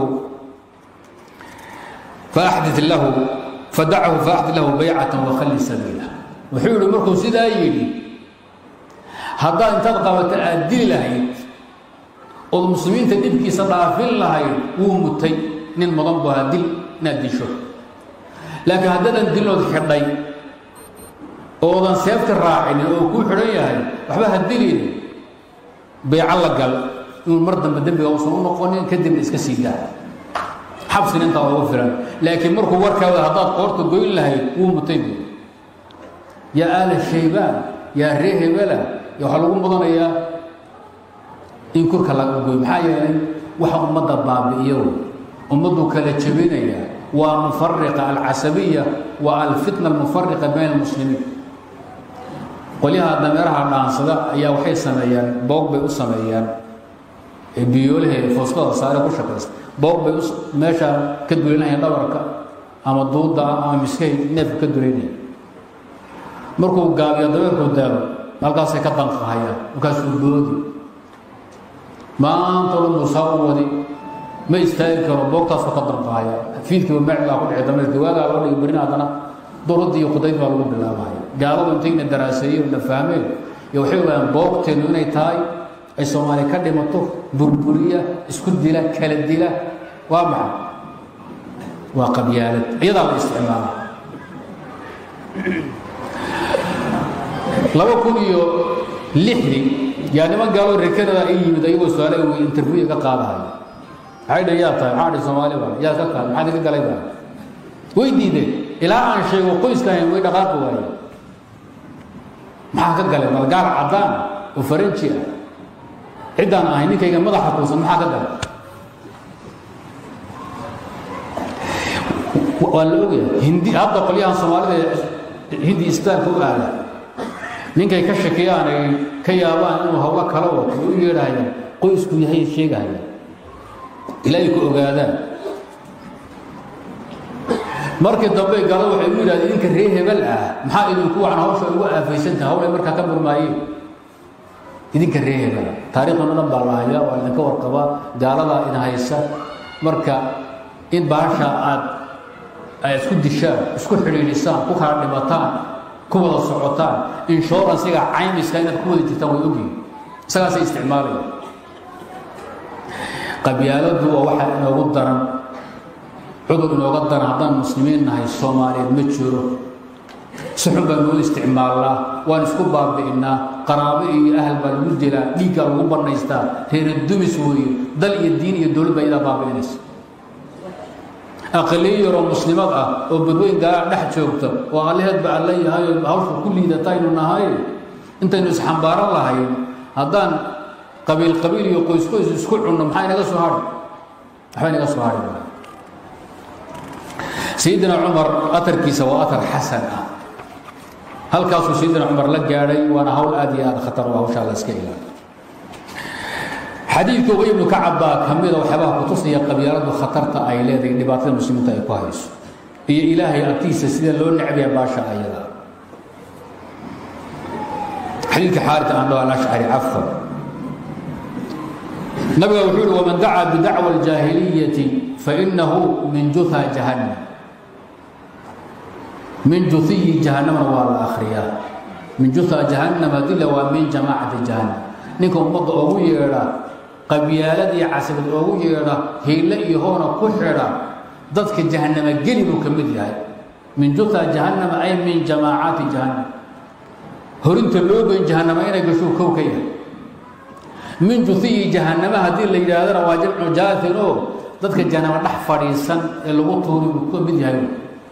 فأحدث له فدعه فأحدث له بيعة وخلي سبيله وحول مركو سيدا يلي هذا انت قوة أدي لهيد والمسلمين تدبكي صدافين لهيد ومتي نين مضنبها دل نادي شو لكن هذا دل حدي oodan seefta raacinin oo kuu xidhan yahay waxba hadilin bayca la gal inuu mar dambe dembiga uusan u noqonin kadibna iska sii daa xabsina intaa ugu filan laakiin markuu warkaada haddaad qoorta goyn lahayd wuu mutay bu yaa aala shaybaan yaa ree hebela waxaa lagu mudanayaa in kurka laga goy maxaa yeelay waxa ummadda baabi'iyo ummaddu kala jebinaya waa mufariqa alcasabiya wa alfitna almufariqa bayna almuslimiin qolyaha dameeraha dhaansada ayaa waxay sameeyaan boog bay u sameeyaan ee biyoolahe foosfada saare ku shaqaysta boog bay meesha ka dulinayaan dhabarka ama duudda ama miskahay neefka ka dulinaya markuu gaabiyo dabeerkuu daalo halkaasay ka danqahayaan markaasuu boodi maanta dhan muusaa u wadi ma istaagi karo boogtaasuu ka danqahaya fiidkiiba meclaa ku dhici dameerka waagaa loo dhigi berin haddana duradii iyo qudayd baa lagu bilaabaya gaaladu intayna daraaseeyeen na fahmeen iyo waxay ogaadaan boogteennu inay tahay ay soomaali ka dhimato burburiya isku dila kala dila waa maxay waa qabyaalad iyadaa la isticmaala laba kun iyo lixdii yaa niman gaaloo reer canada i yimid ayagoo su-aale wy interview iga qaadahaya maxay dhan yaa tahay maxaa dhi soomaali baa yaa ka qaad maxaad iga galay baa way diideen ilaa aan sheego qoyskahayn way dhaqaaqi waayeen maxaa ka galay malgaal caddaan oo faranji ah ciddaan ahay ninkayga madaxa kuusan maxaa ka galay waa la ogyahay hindi hadda qolyahan soomaalida hindi istaanka u aada ninkay ka shakiyaan ay ka yaabaan inuu hawlo kala wato u yeedhahayaan qoysku yahay sheegahaya ilaahay ku ogaadaan markii dambe galo waxay u yidhahdeen idinka ree hebel ah maxaa idinku wacan hawsha ugu aafaysantaha hawlay markaa ka murmaayeen idinka ree hebela taariikhdan o dhan baa la hayaa waa idinka warqabaa gaaladaa idin haysa marka in baasha aad ay isku dishaan isku xidhiidhisaan ku kala dhimataan ku wada socotaan inshuransiga caymiska inaad ku wada jirtaan way ogyihin isagaasay isticmaalaya qabyaaladu waa waxaa inoogu daran cudur inooga daran haddaan muslimiin nahay soomaaliyeed ma jiro si xun baan nooda isticmaalnaa waan isku baabi'innaa qaraabo iyo ahal baa lagu dilaa dhiiggaa lagu bannaystaa reera dumis weeye dal iyo diin iyo dowlad baa idaa baabi'inaysa aqaliyo yaroo muslimad ah oo badweyn gaala dhex joogta oo allaheed ba alla yahay oo hawsha ku liidataynu nahay intaynu isxambaaran lahayn haddaan qabiil qabiil iyo qoys qoys isku cunno maxaa inaga soo hadhi waxba inaga soo hadhi sayidina cumar atarkiisa waa atar xasan ah halkaasuu sayidina cumar la gaadhay waana hawl aad iyo aad khatar oo hawshaa la iska ilaaliyo xadiidka ubay ibnu kacab baa ka mida waxyaabaha kutusaya qabyaaladu khatarta ay leedahay dhibaatada muslimiinta ay ku hayso iyo ilaahay agtiisa sida loo necbaya baasha ayada xadiidka xaarit aan dhaho alashcari cafan nabiga wuxuu uhi waman dacaa bidacwa aljaahiliyati fainahu min juha jahannam min juhiyi jahannamna waa la akhriyaa min juha jahannama dila waa min jamaacati jahannam ninka ummadda ugu yeedha qabyaaladii casabad oogu yeedha hiille iyo hoona ku xidha dadka jahannama geli buu ka mid yahay min juha jahannama ay min jamaacaati jahannam horinta loo geyn jahannama inay gashuu kow ka yahay min juhiyi jahannama haddii la yidhaahdana waa jamcu jaatin oo dadka jahannama dhex fadhiisan ee lagu tuuri buu ka mid yahay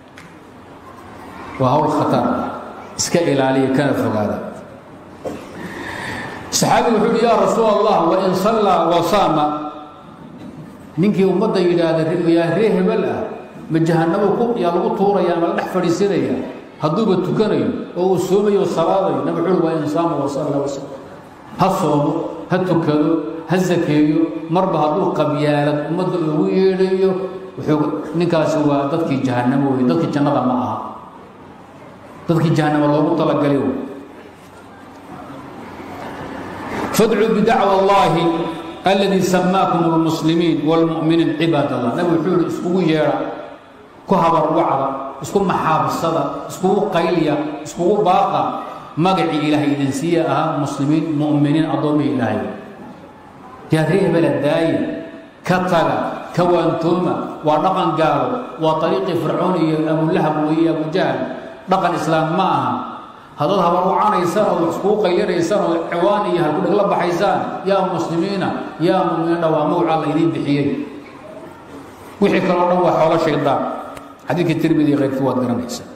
waa hawl khatar iska ilaaliya kana fogaada saxaabigu wuxuu uhi yaa rasuul allah wain sallaa wasaama ninkii ummadda yidhaahda yaa ree hebel ah ma jahannamo ku yaa lagu tuuraya ama la dhex fadhiisanaya hadduuba tukanayo oo uu soomayo o salaadayo nabi wuxuu uhi waa in saama wasalla wasam ha soomo ha tukado ha sakeeyo marba hadduu qabyaalad ummadda ugu yeedhayo wuxuu ninkaasi waa dadkii jahannamo wey dadkii jannada ma aha dadkii jahannamo loogu talagalay wey fadcuu bidacwa allahi aladii samaakum lmuslimiin wlmuminiin cibaad allah nabig wuxuu ihi iskugu yeedha ku habarwacda isku maxaabsada iskugu qayliya iskugu baaqa magacii ilaahay idin siiya ahaa muslimiin muminiin addoommihii ilaahay yaa ree hebela daaya ka taga ka waantooma waa dhaqan gaalo waa ariiqii fircoon iyo abulahab weeye abujahal dhaqan islaam ma aha haddaad habarwacanaysaan oo iskugu qaylinaysaan oo ciwaan iyo halkudheg la baxaysaan yaa muslimiina yaa muminiina waa mawcaa la idiin bixiyey wixii kaloo dhan waa xoolo shaydaan xadiidka tirmidi iyo keyrkii waad garanaysaa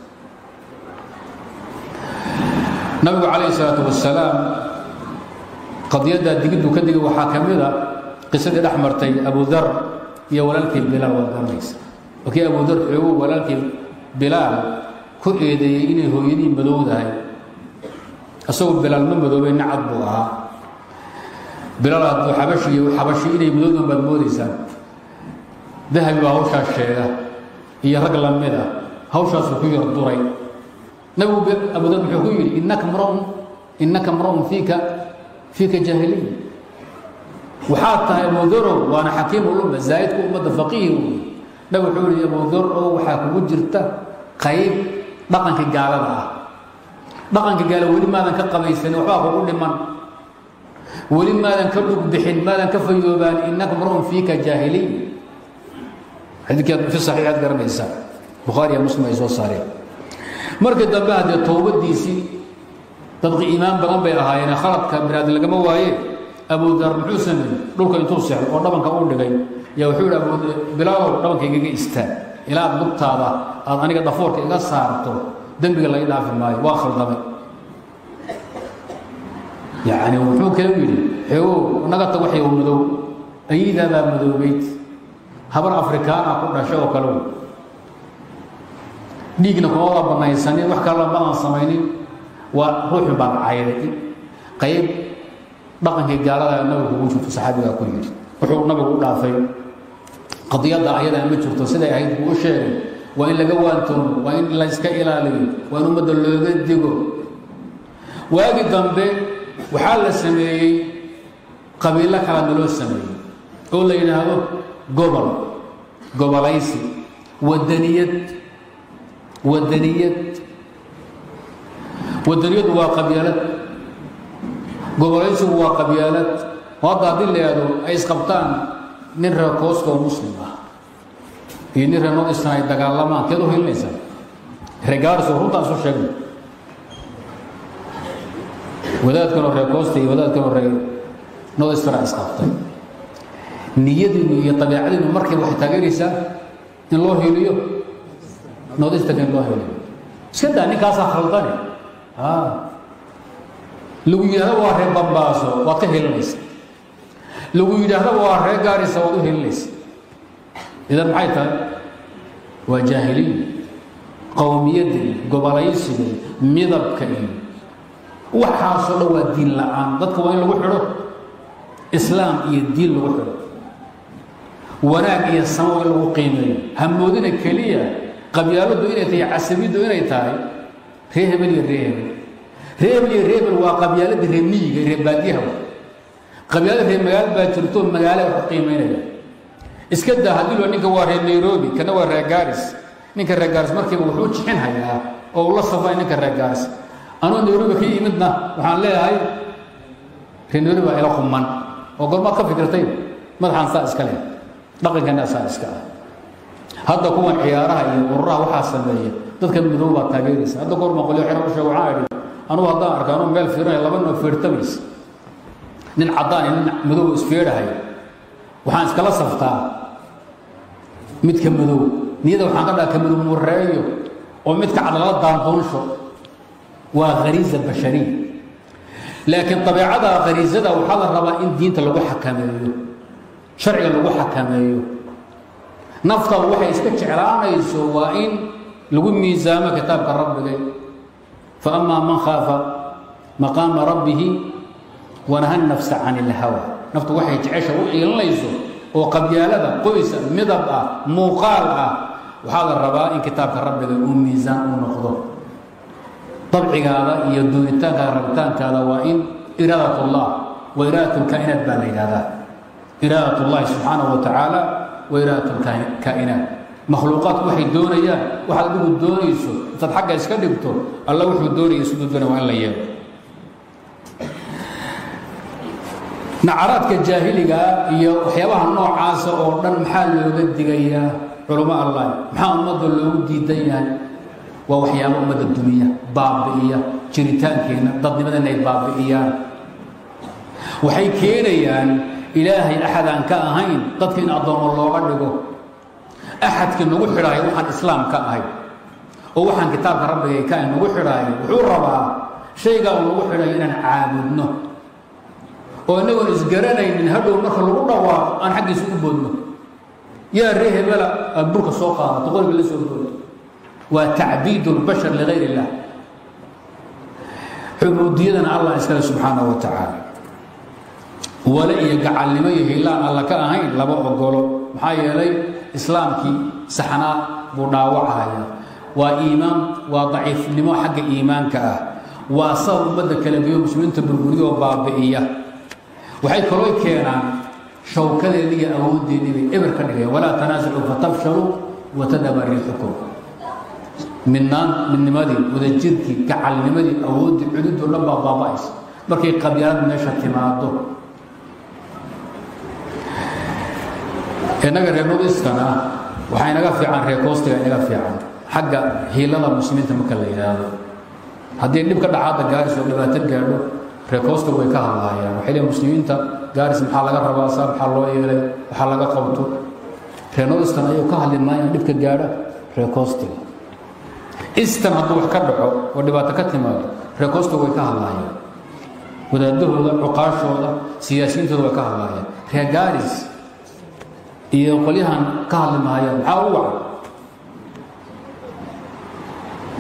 nabigu calayhi salaatu wasalaam qadiyaddaa digiddu ka digay waxaa ka mid a qisadii dhex martay abu dar iyo walaalkii bilaal waad garanaysa okii abu dar xoogu walaalkii bilaal ku eedeeyey inay hooyadii madowdahay isagoo bilaal ma madoobay nacad buu ahaa bilaal hadduu xabashi iyo xabashi inay madowdan baad moodaysaan dahabi baa hawshaas sheega iyo rag la mid ah hawshaasuu ku yar duray nabigu abudar wuxuu ku yidhi innaka mraun innaka mraun fiika fiika jaahiliy waxaad tahay abudarow waana xakiimulumma zaa'idka ummadda faqiih wey nabig wuxuu yihi abudar oo waxaa kugu jirta qayb dhaqanka gaalada ah dhaqanka gaala weli maadan ka qabaysanin waxbaa kugu dhiman weli maadan ka dhug bixin maadan ka fayoobaan innaka mraun fiika jaahiliy xadiidkaad fi saxiixaad garanaysaa bukhaari iyo muslim ay soo saareen markii dambe haddee towbadiisii dadki iimaan badan bay ahaayeen khaladka binaadin lagama waaye abudar muxuu sameeyey dhulka intuu seexdo oo dhabanka u dhigay yaa wuxuu yidhi abu bilaalow dhabanka igaga istaag ilaa aad lugtaada aad aniga dhafoorka iga saarto dembiga laga dhaafi maayo waa khaldamay yacni wuxuu kale yidhi xeegow naga tag waxyow madow ayidaabaa madoobayd habar afrikaana ku dhashay oo kale wey dhiigna kuma wada banaysanin wax kalena badan samaynin waa ruuxun baa cayday qayb dhaqankii gaalada nabigu ugu jirto saxaabigaa ku yidhi wuxuu nabigu u dhaafay qadiyadda ayadaa ma jirto siday ahayd buu u sheegay waa in laga waantoomo waa in layska ilaaliyo waa in ummadda looga digo waagi dambe waxaa la sameeyey qabiilo kala naloo sameeyey oo la yidhaahdo gobol gobolaysi wadaniyad wadaniyad wadaniyadu waa qabyaalad gobolaysigu waa qabyaalad hadda haddii la yidhahdo ay isqabtaan nin reer kooska oo muslim ah iyo nin reer nodistan ay dagaalamaan keed u helinaysaa regaarso runtaan soo sheegna wadaadkanoo reer koosta iyo wadaadkanoo reer nodistana isqabtay niyadiinu iyo dabeicadiinu markay waxay taageeraysaa in loo heliyo nodistanka in loo heliyo iska daa ninkaasaa khaldane lagu yidhaahdo waa reer bambaaso waad ka helinaysa lagu yidhaahdaba waa reer gaarisa waad u helinaysa idan maxay tahay waa jaahiliya qowmiyadda gobolaysiga midabka iyo waxaasoo dhan waa diin la-aan dadka waa in lagu xidho islaam iyo diin lagu xidho wanaag iyo samo in lagu qiimeeyo hamoodina keliya qabyaaladdu inay tahay casabiddu inay tahay ree hebel iyo ree hebel ree hebel iyo ree hebel waa qabyaaladda ree miyiga ree baadiyaha qabyaalada ree magaalo baa jirto magaala wax qiimeynaya iska daa haddii loo ninka waa reer nairobi kana waa reer gaaris ninka reer gaaris markiiba wuxuu jixin hayaa oo ula safay ninka reer gaaris anuu nairobi ka yimidna waxaan leeyahay reer nairobi baa ila quman oo gormaad ka fikirtay madaxaan saa iska leh dhaqankana saa iska ah hadda kuwan ciyaaraha iyo ururaha waxaa sameeya dadka midoob baa taageeraysa hadda goorma qolyo xero u sheeg waxaan idhi anugu haddaan arka anuu meel fiirinaya laba noo feertamaysa nin caddaan iyo nin madow isfeedhahaya waxaan iskala saftaa midka madow niyada waxaan ka dhaha ka madow mureeyo oo midka cadlala daanduunsho waa khariisa bashariya laakiin dabeecada khariisada waxaa la rabaa in diinta lagu xakameeyo sharciga lagu xakameeyo naftaadu waxay iska jeclaanayso waa in lagu miisaamo kitaabka rabbiga fa amaa man khaafa maqaama rabbihi wanaha nafsa can ilhawa naftu waxay jecesha u iilinayso oo qabyaalada qoysa midab ah muuqaal ah waxaa la rabaa in kitaabka rabbiga uu miisaan u noqdo dabcigaada iyo duuritaankaada rabitaankaada waa in iraadat ullah wa iraadat lkaa'inaat baa la yidhahdaa iraadat ullahi subxaanahu wa tacaala wa iraadat lkaa'inaat makhluuqaadku waxay doonayaan waxaad adigu doonayso intaad xagga iska dhigto alla wuxuu doonaya siduu doonaya waa in la yeelo nacaraadka jaahiligaa iyo waxyaabaha noocaasa oo dhan maxaa looga digayaa culamo allah maxaa ummadda loogu diidan yahay waa waxyaaba ummadda dumiya baabi'iya jiritaankeenna dadnimadana ay baabi'iyaan waxay keenayaan ilaahay axad aan ka ahayn dadka in addoommo looga dhigo axadkii nagu xidhaayo waxaan islaam ka ahay oo waxaan kitaabka rabbiga ka ahay nagu xidhaayo wuxuu rabaa shaygaa uu nagu xidhayo inaan caabudno oo inagoon isgaranaynin hadhow marka lagu dhawaaqo aan xaggiisa u boodno yaa ree hebela aad burka soo qaadato qoriga la soo boodo waa tacbiid اlbashar ligayr اllah cubuudiyadana allah iskale subxaanaه wa tacaala wale iyo gacalnimo iyo hilaan alla ka ahayn lama ogolo maxaa yeelay islaamkii saxnaa buu dhaawacaya waa iimaan waa daciifnimo xagga iimaanka ah waa sabab ummadda kala geeyo muslimiinta burguriyo oo baabi'iya waxay kaloo keenaan shawkadeedii iyo awooddeedii bay eber ka dhigayaan walaa tanaasacuu fatafshaluu watadaba riixukum midnaan midnimadii wadajirkii gacalnimadii awooddii cududoo dhan baa baaba'aysa markay qabyaalad meesha timaado innaga reer nodiskana waxaa inaga fiican reer koostiga inaga fiican xagga hiilada muslimiinta marka la yidhaahdo haddii dhib ka dhacaadda gaaris oo dhibaato gaadho reer koostiga way ka hadlaayaan waxay leeyiin muslimiinta gaaris maxaa laga rabaa saa maxaa loo yeelay waxaa laga qabto reer nodiskan ayuu ka hadli maayaan dhibka gaadha reer koostiga istan hadduu wax ka dhaco oo dhibaato ka timaado reer koostiga way ka hadlaayaan wadaadahooda cuqaashooda siyaasiyiintooda way ka hadlaayaan reer gaaris iyo qolyahan ka hadli maayaan maxaa u wacan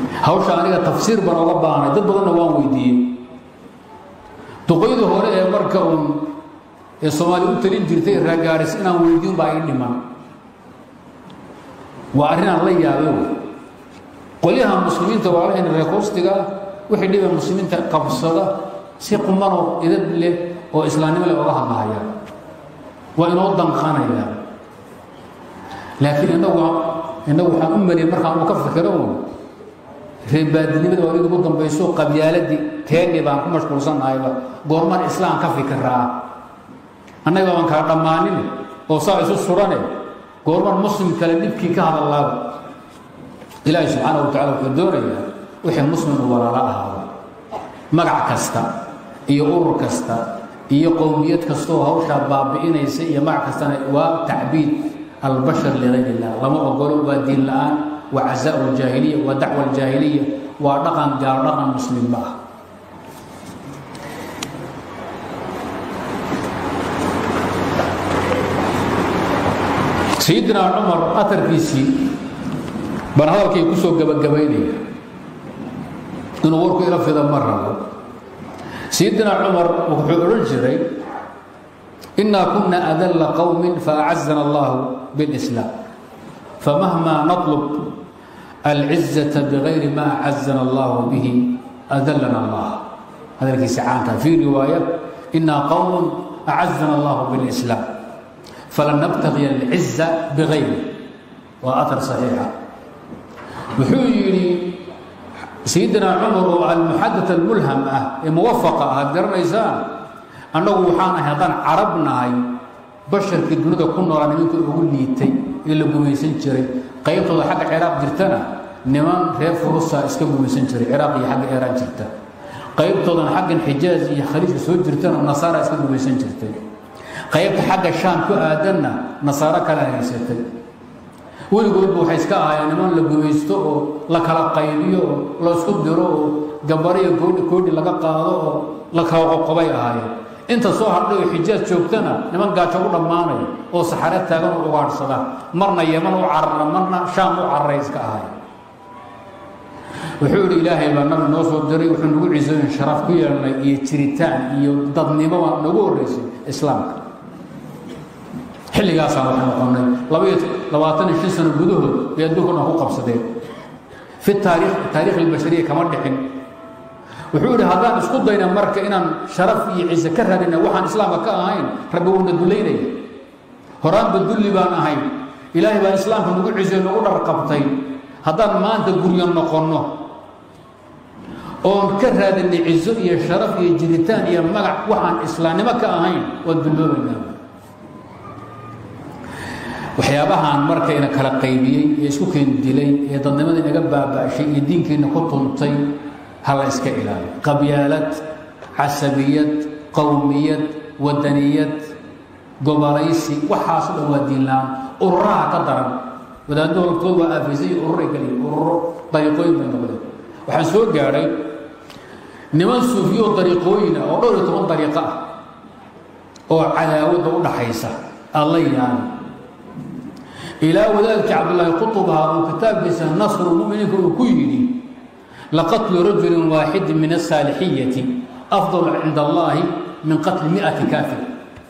hawsha aniga tafsiir baan oga baahnay dad badanna waan weydiiyey duqoydii hore ee marka uun ee soomaali u talin jirtay raagaaris inaan weydiin baa ii dhiman waa arrinaan la yaabay qolyaha muslimiinta waalahayna reer koostiga wixii dhiba muslimiinta qabsada si qumanoo idab leh oo islaamnimo leh oga hadlahaya waa inoo danqanaya laakiin inagu innagu waxaan u meliya markaan uu ka fikiro un reebaadinimada waa ugu dambayso qabyaaladii teeni baan ku mashquulsannahayba goormaan islaam ka fikiraa annaga baan kala dhammaanin oo saa isu surane goormaan muslim kale dhibkii ka hadallaaba ilaahi subxaana wa tacala wuxuu doonayaa wixii muslim u walaalo ahaado magac kasta iyo urur kasta iyo qowmiyad kastaoo hawshaa baabi'inaysa iyo magac kastana waa tacbiid albashar ligayr illah lama ogolo waa diin la-aan waa cazaau ljaahiliya waa dacwa aljaahiliya waa dhaqan gaalo dhaqan muslimba ah sayidina cumar atarkiisii baan hadalkay ku soo gabagabaynaya inuu warku ila fida ma rabo sayidina cumar wuxuu odhan jiray inaa kuna adalla qowmin faacazana allahu biاlislaam famahma natlub alcizata bigayri ma acazana allahu bihi adallana allah hadalkiisa caanka fii riwaaya inaa qowmun acazana allahu biاlislaam falan nabtagiya alciza bigayri waa atar saxiixa wuxuu yidhi sayidina cumar oo almuxadad almulham ah ee muwafaqa ah ad garanaysaan annagu waxaan ahay haddaan carab nahay basharkii dunida ku noolaa nimanka ugu liitay ee la gumaysan jiray qaybtooda xagga ciraaq jirtana niman reer furusa iska gumaysan jiray ciraaq iyo xagga eeraan jirta qaybtoodana xaggan xijaaz iyo khaliijka soo jirtana nasaara iska gumaysan jirtay qaybta xagga shaam ku aadanna nasaaro kala haysatay weligoodba waxay iska ahaayeen niman la gumaysto oo la kala qaybiyo oo la isku diro oo gabariyo goodhi koodhi laga qaado oo la kala qoqobay ahaayeen inta soo hadhay oo xijaaj joogtana niman gaajo u dhammaanaya oo saxare taagan u ugaadhsada marna yeman u carara marna shaam u cararay iska ahay wuxuu idhi ilaahay baa nabi noo soo diray wuxuu nagu cisoyin sharaf ku yeelnay iyo jiritaan iyo dadnimo baa nagu horraysay islaamka xilligaasaan waxay noqonnay labaiyo labaatan iyo shan sano gudahood bay adduunkuna ku qabsadeen fi taariikh taarikh albashariya kama dhicin wuxuu idhi haddaan isku dayna marka inaan sharaf iyo ciise ka raadina waxaan islaamka ka ahayn rabbi wuuna dullaynaya horaanba dulli baan ahayn ilaahay baa islaamka nagu ciseyo nagu dharqabtay haddaan maanta guryo noqonno oon ka raadinay ciso iyo sharaf iyo jiritaan iyo magac waxaan islaamnimo ka ahayn waan dulloobaynaa waxyaabahaan markayna kala qaybiyey ee isku keen dilay ee dadnimada inaga baaba'shay iyo diinkiina ku tuntay ha la iska ilaaliyo qabyaalad casabiyad qowmiyad wadaniyad gobolaysi waxaaso dhan waa diinlaan ururaha ka daran wadaaddo waltood waa aafisay ururay kaliya ururo dariiqooyin bay noqdeen waxaan soo gaadhay niman suufiyo dariiqooyina oo dhowr iyo toban dariiqo ah oo cadaawadda u dhaxaysa alla yaani ilaa wadaadkii cabdulaahi quطubha uu kitaabkiisa nasru muminiinka uu ku yidhi laqatlu rajuli waaxidi min asaalixiyati afdal cinda allahi min qatli miati kaafir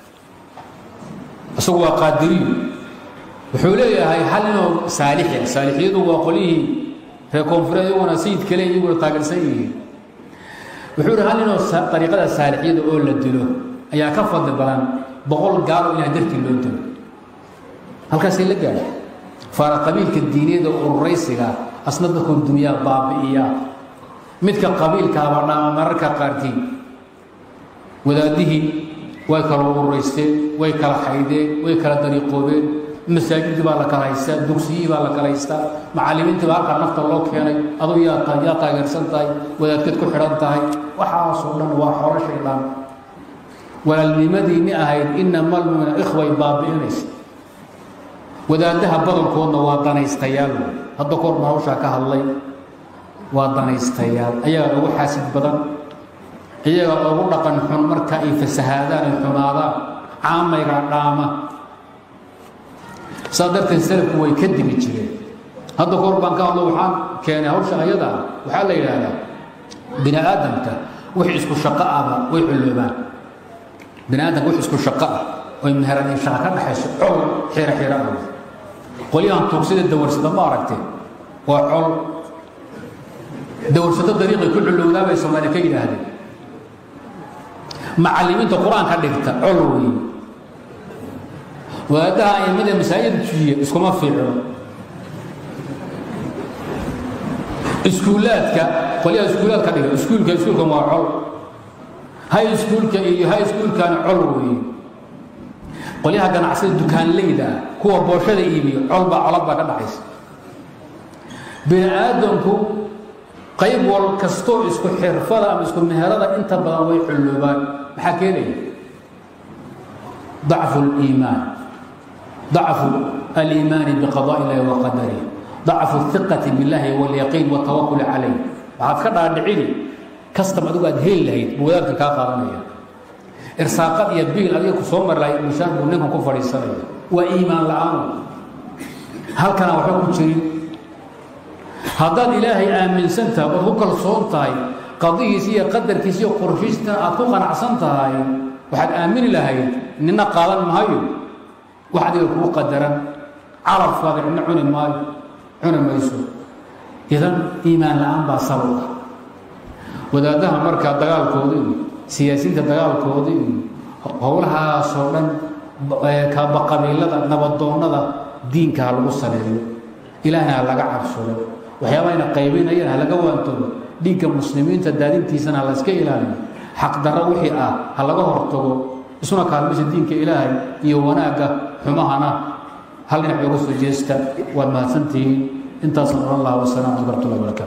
isagu waa qaadiriyu wuxuu leeyahay hal inoo saalixi saalixiyadu waa qolyihii reer koonfureed iyaguna sayid kale iyaguna taageersan yihiin wuxuu ihi hal inoo ariiqada saalixiyada oo la dilo ayaa ka fadli badan boqol gaalo ilaah dartii loo dilo halkaasay la gaadha faara qabiilka diiniyada ururaysiga asna dadkoo dunyaa baabi'iya midka qabiilkaaba dhaama mararka qaarkii wadaadihii way kala ururaysteen way kala xaydeen way kala dariiqoobeen masaajidii baa la kala haystaa dugsiyihii baa la kala haystaa macallimiintii baa halkaa nafta loo keenay aduu yaa yaa taageersan tahay wadaadkeed ku xidhan tahay waxaasoo dhan waa xolo shaydaan walaalnimadiinni ahayd inama almumina ikhway baabi'inaysa wadaadaha badankoodna waa danaystayaal hadda koorma hawshaa ka hadlay waa danaystayaal ayagaa ugu xaasid badan iyagaa ugu dhaqan xun marka ay fasahaadaan ay xumaadaan caamayga dhaama saa darteed salafku way ka digi jireen hadda kahor baan ka hadlo waxaan keenay hawsha ayada waxaa la yidhaahdaa bini aadamka wix isku shaqo ahba way culloobaan bini aadamka wix isku shaqo ah oy meheran iyo shaqa ka dhaxayso col xira xira ah qolyahan tuugsida dawarsada ma aragtee waa col dawarsado dariiqay ku cullowdaa bay soomaali ka yidhaahdeen macallimiinta qur-aanka dhigta col weeye wadaadaha aimada masaajid jiye iskuma fiicno iskuulaadka qolyaha iskuulaadka dhiga iskuulka iskuulkan waa col hay iskuulka iyo hay iskuulkana col weeye qolyaha ganacsada dukaanleyda ah kuwa booshada iibiyo colbaa colad baa ka dhaxaysa bini aadamku qayb wal kastoo isku xirfada ama isku meherada inta badan way xulloobaan maxaa keenaya dacfu liimaan dacfu aliimaani biqada illahi wa qadarih dacfu iqati biاllahi wاlyaqiin wاtawakul calayh waxaad ka dhaadhicini kastam adigu aad heli lahayd buu wadaadkan kaa qaadanaya irsaaqad iyo biil adiga ku soo mari lahayd mushaar buu ninkan ku fadhiisanaya waa iimaan la-aan halkana waxba ku jirin haddaad ilaahay aaminsan tahay ood ku kalsoon tahay qadigiisa iyo qadarkiisa iyo qorshiistan aad ku qanacsan tahay waxaad aamini lahayd nina qaadan maayo wax adiga kuu qadaran carabkaada cidna cuni maayo cuni mayso idan iimaan la-aan baa sabab ah wadaadaha markaa dagaalkooda iyo siyaasiyiinta dagaalkooda iyo howlahaasoo dhan kaabaqabiilada nabadoonnada diinka ha lagu saleeyo ilaahna ha laga cabsado waxyaabahayna qaybinayaan ha laga waantoobo dhiigga muslimiinta daadintiisana ha layska ilaaliyo xaqdarro wixii ah ha laga hortago isuna kaalmaysa diinka ilaahay iyo wanaagga xumahana hal dhinac ooga soo jeesta waad mahadsantihiin intaasaan odhan laha wasalaamu calaykum waraxmatullahi barakatu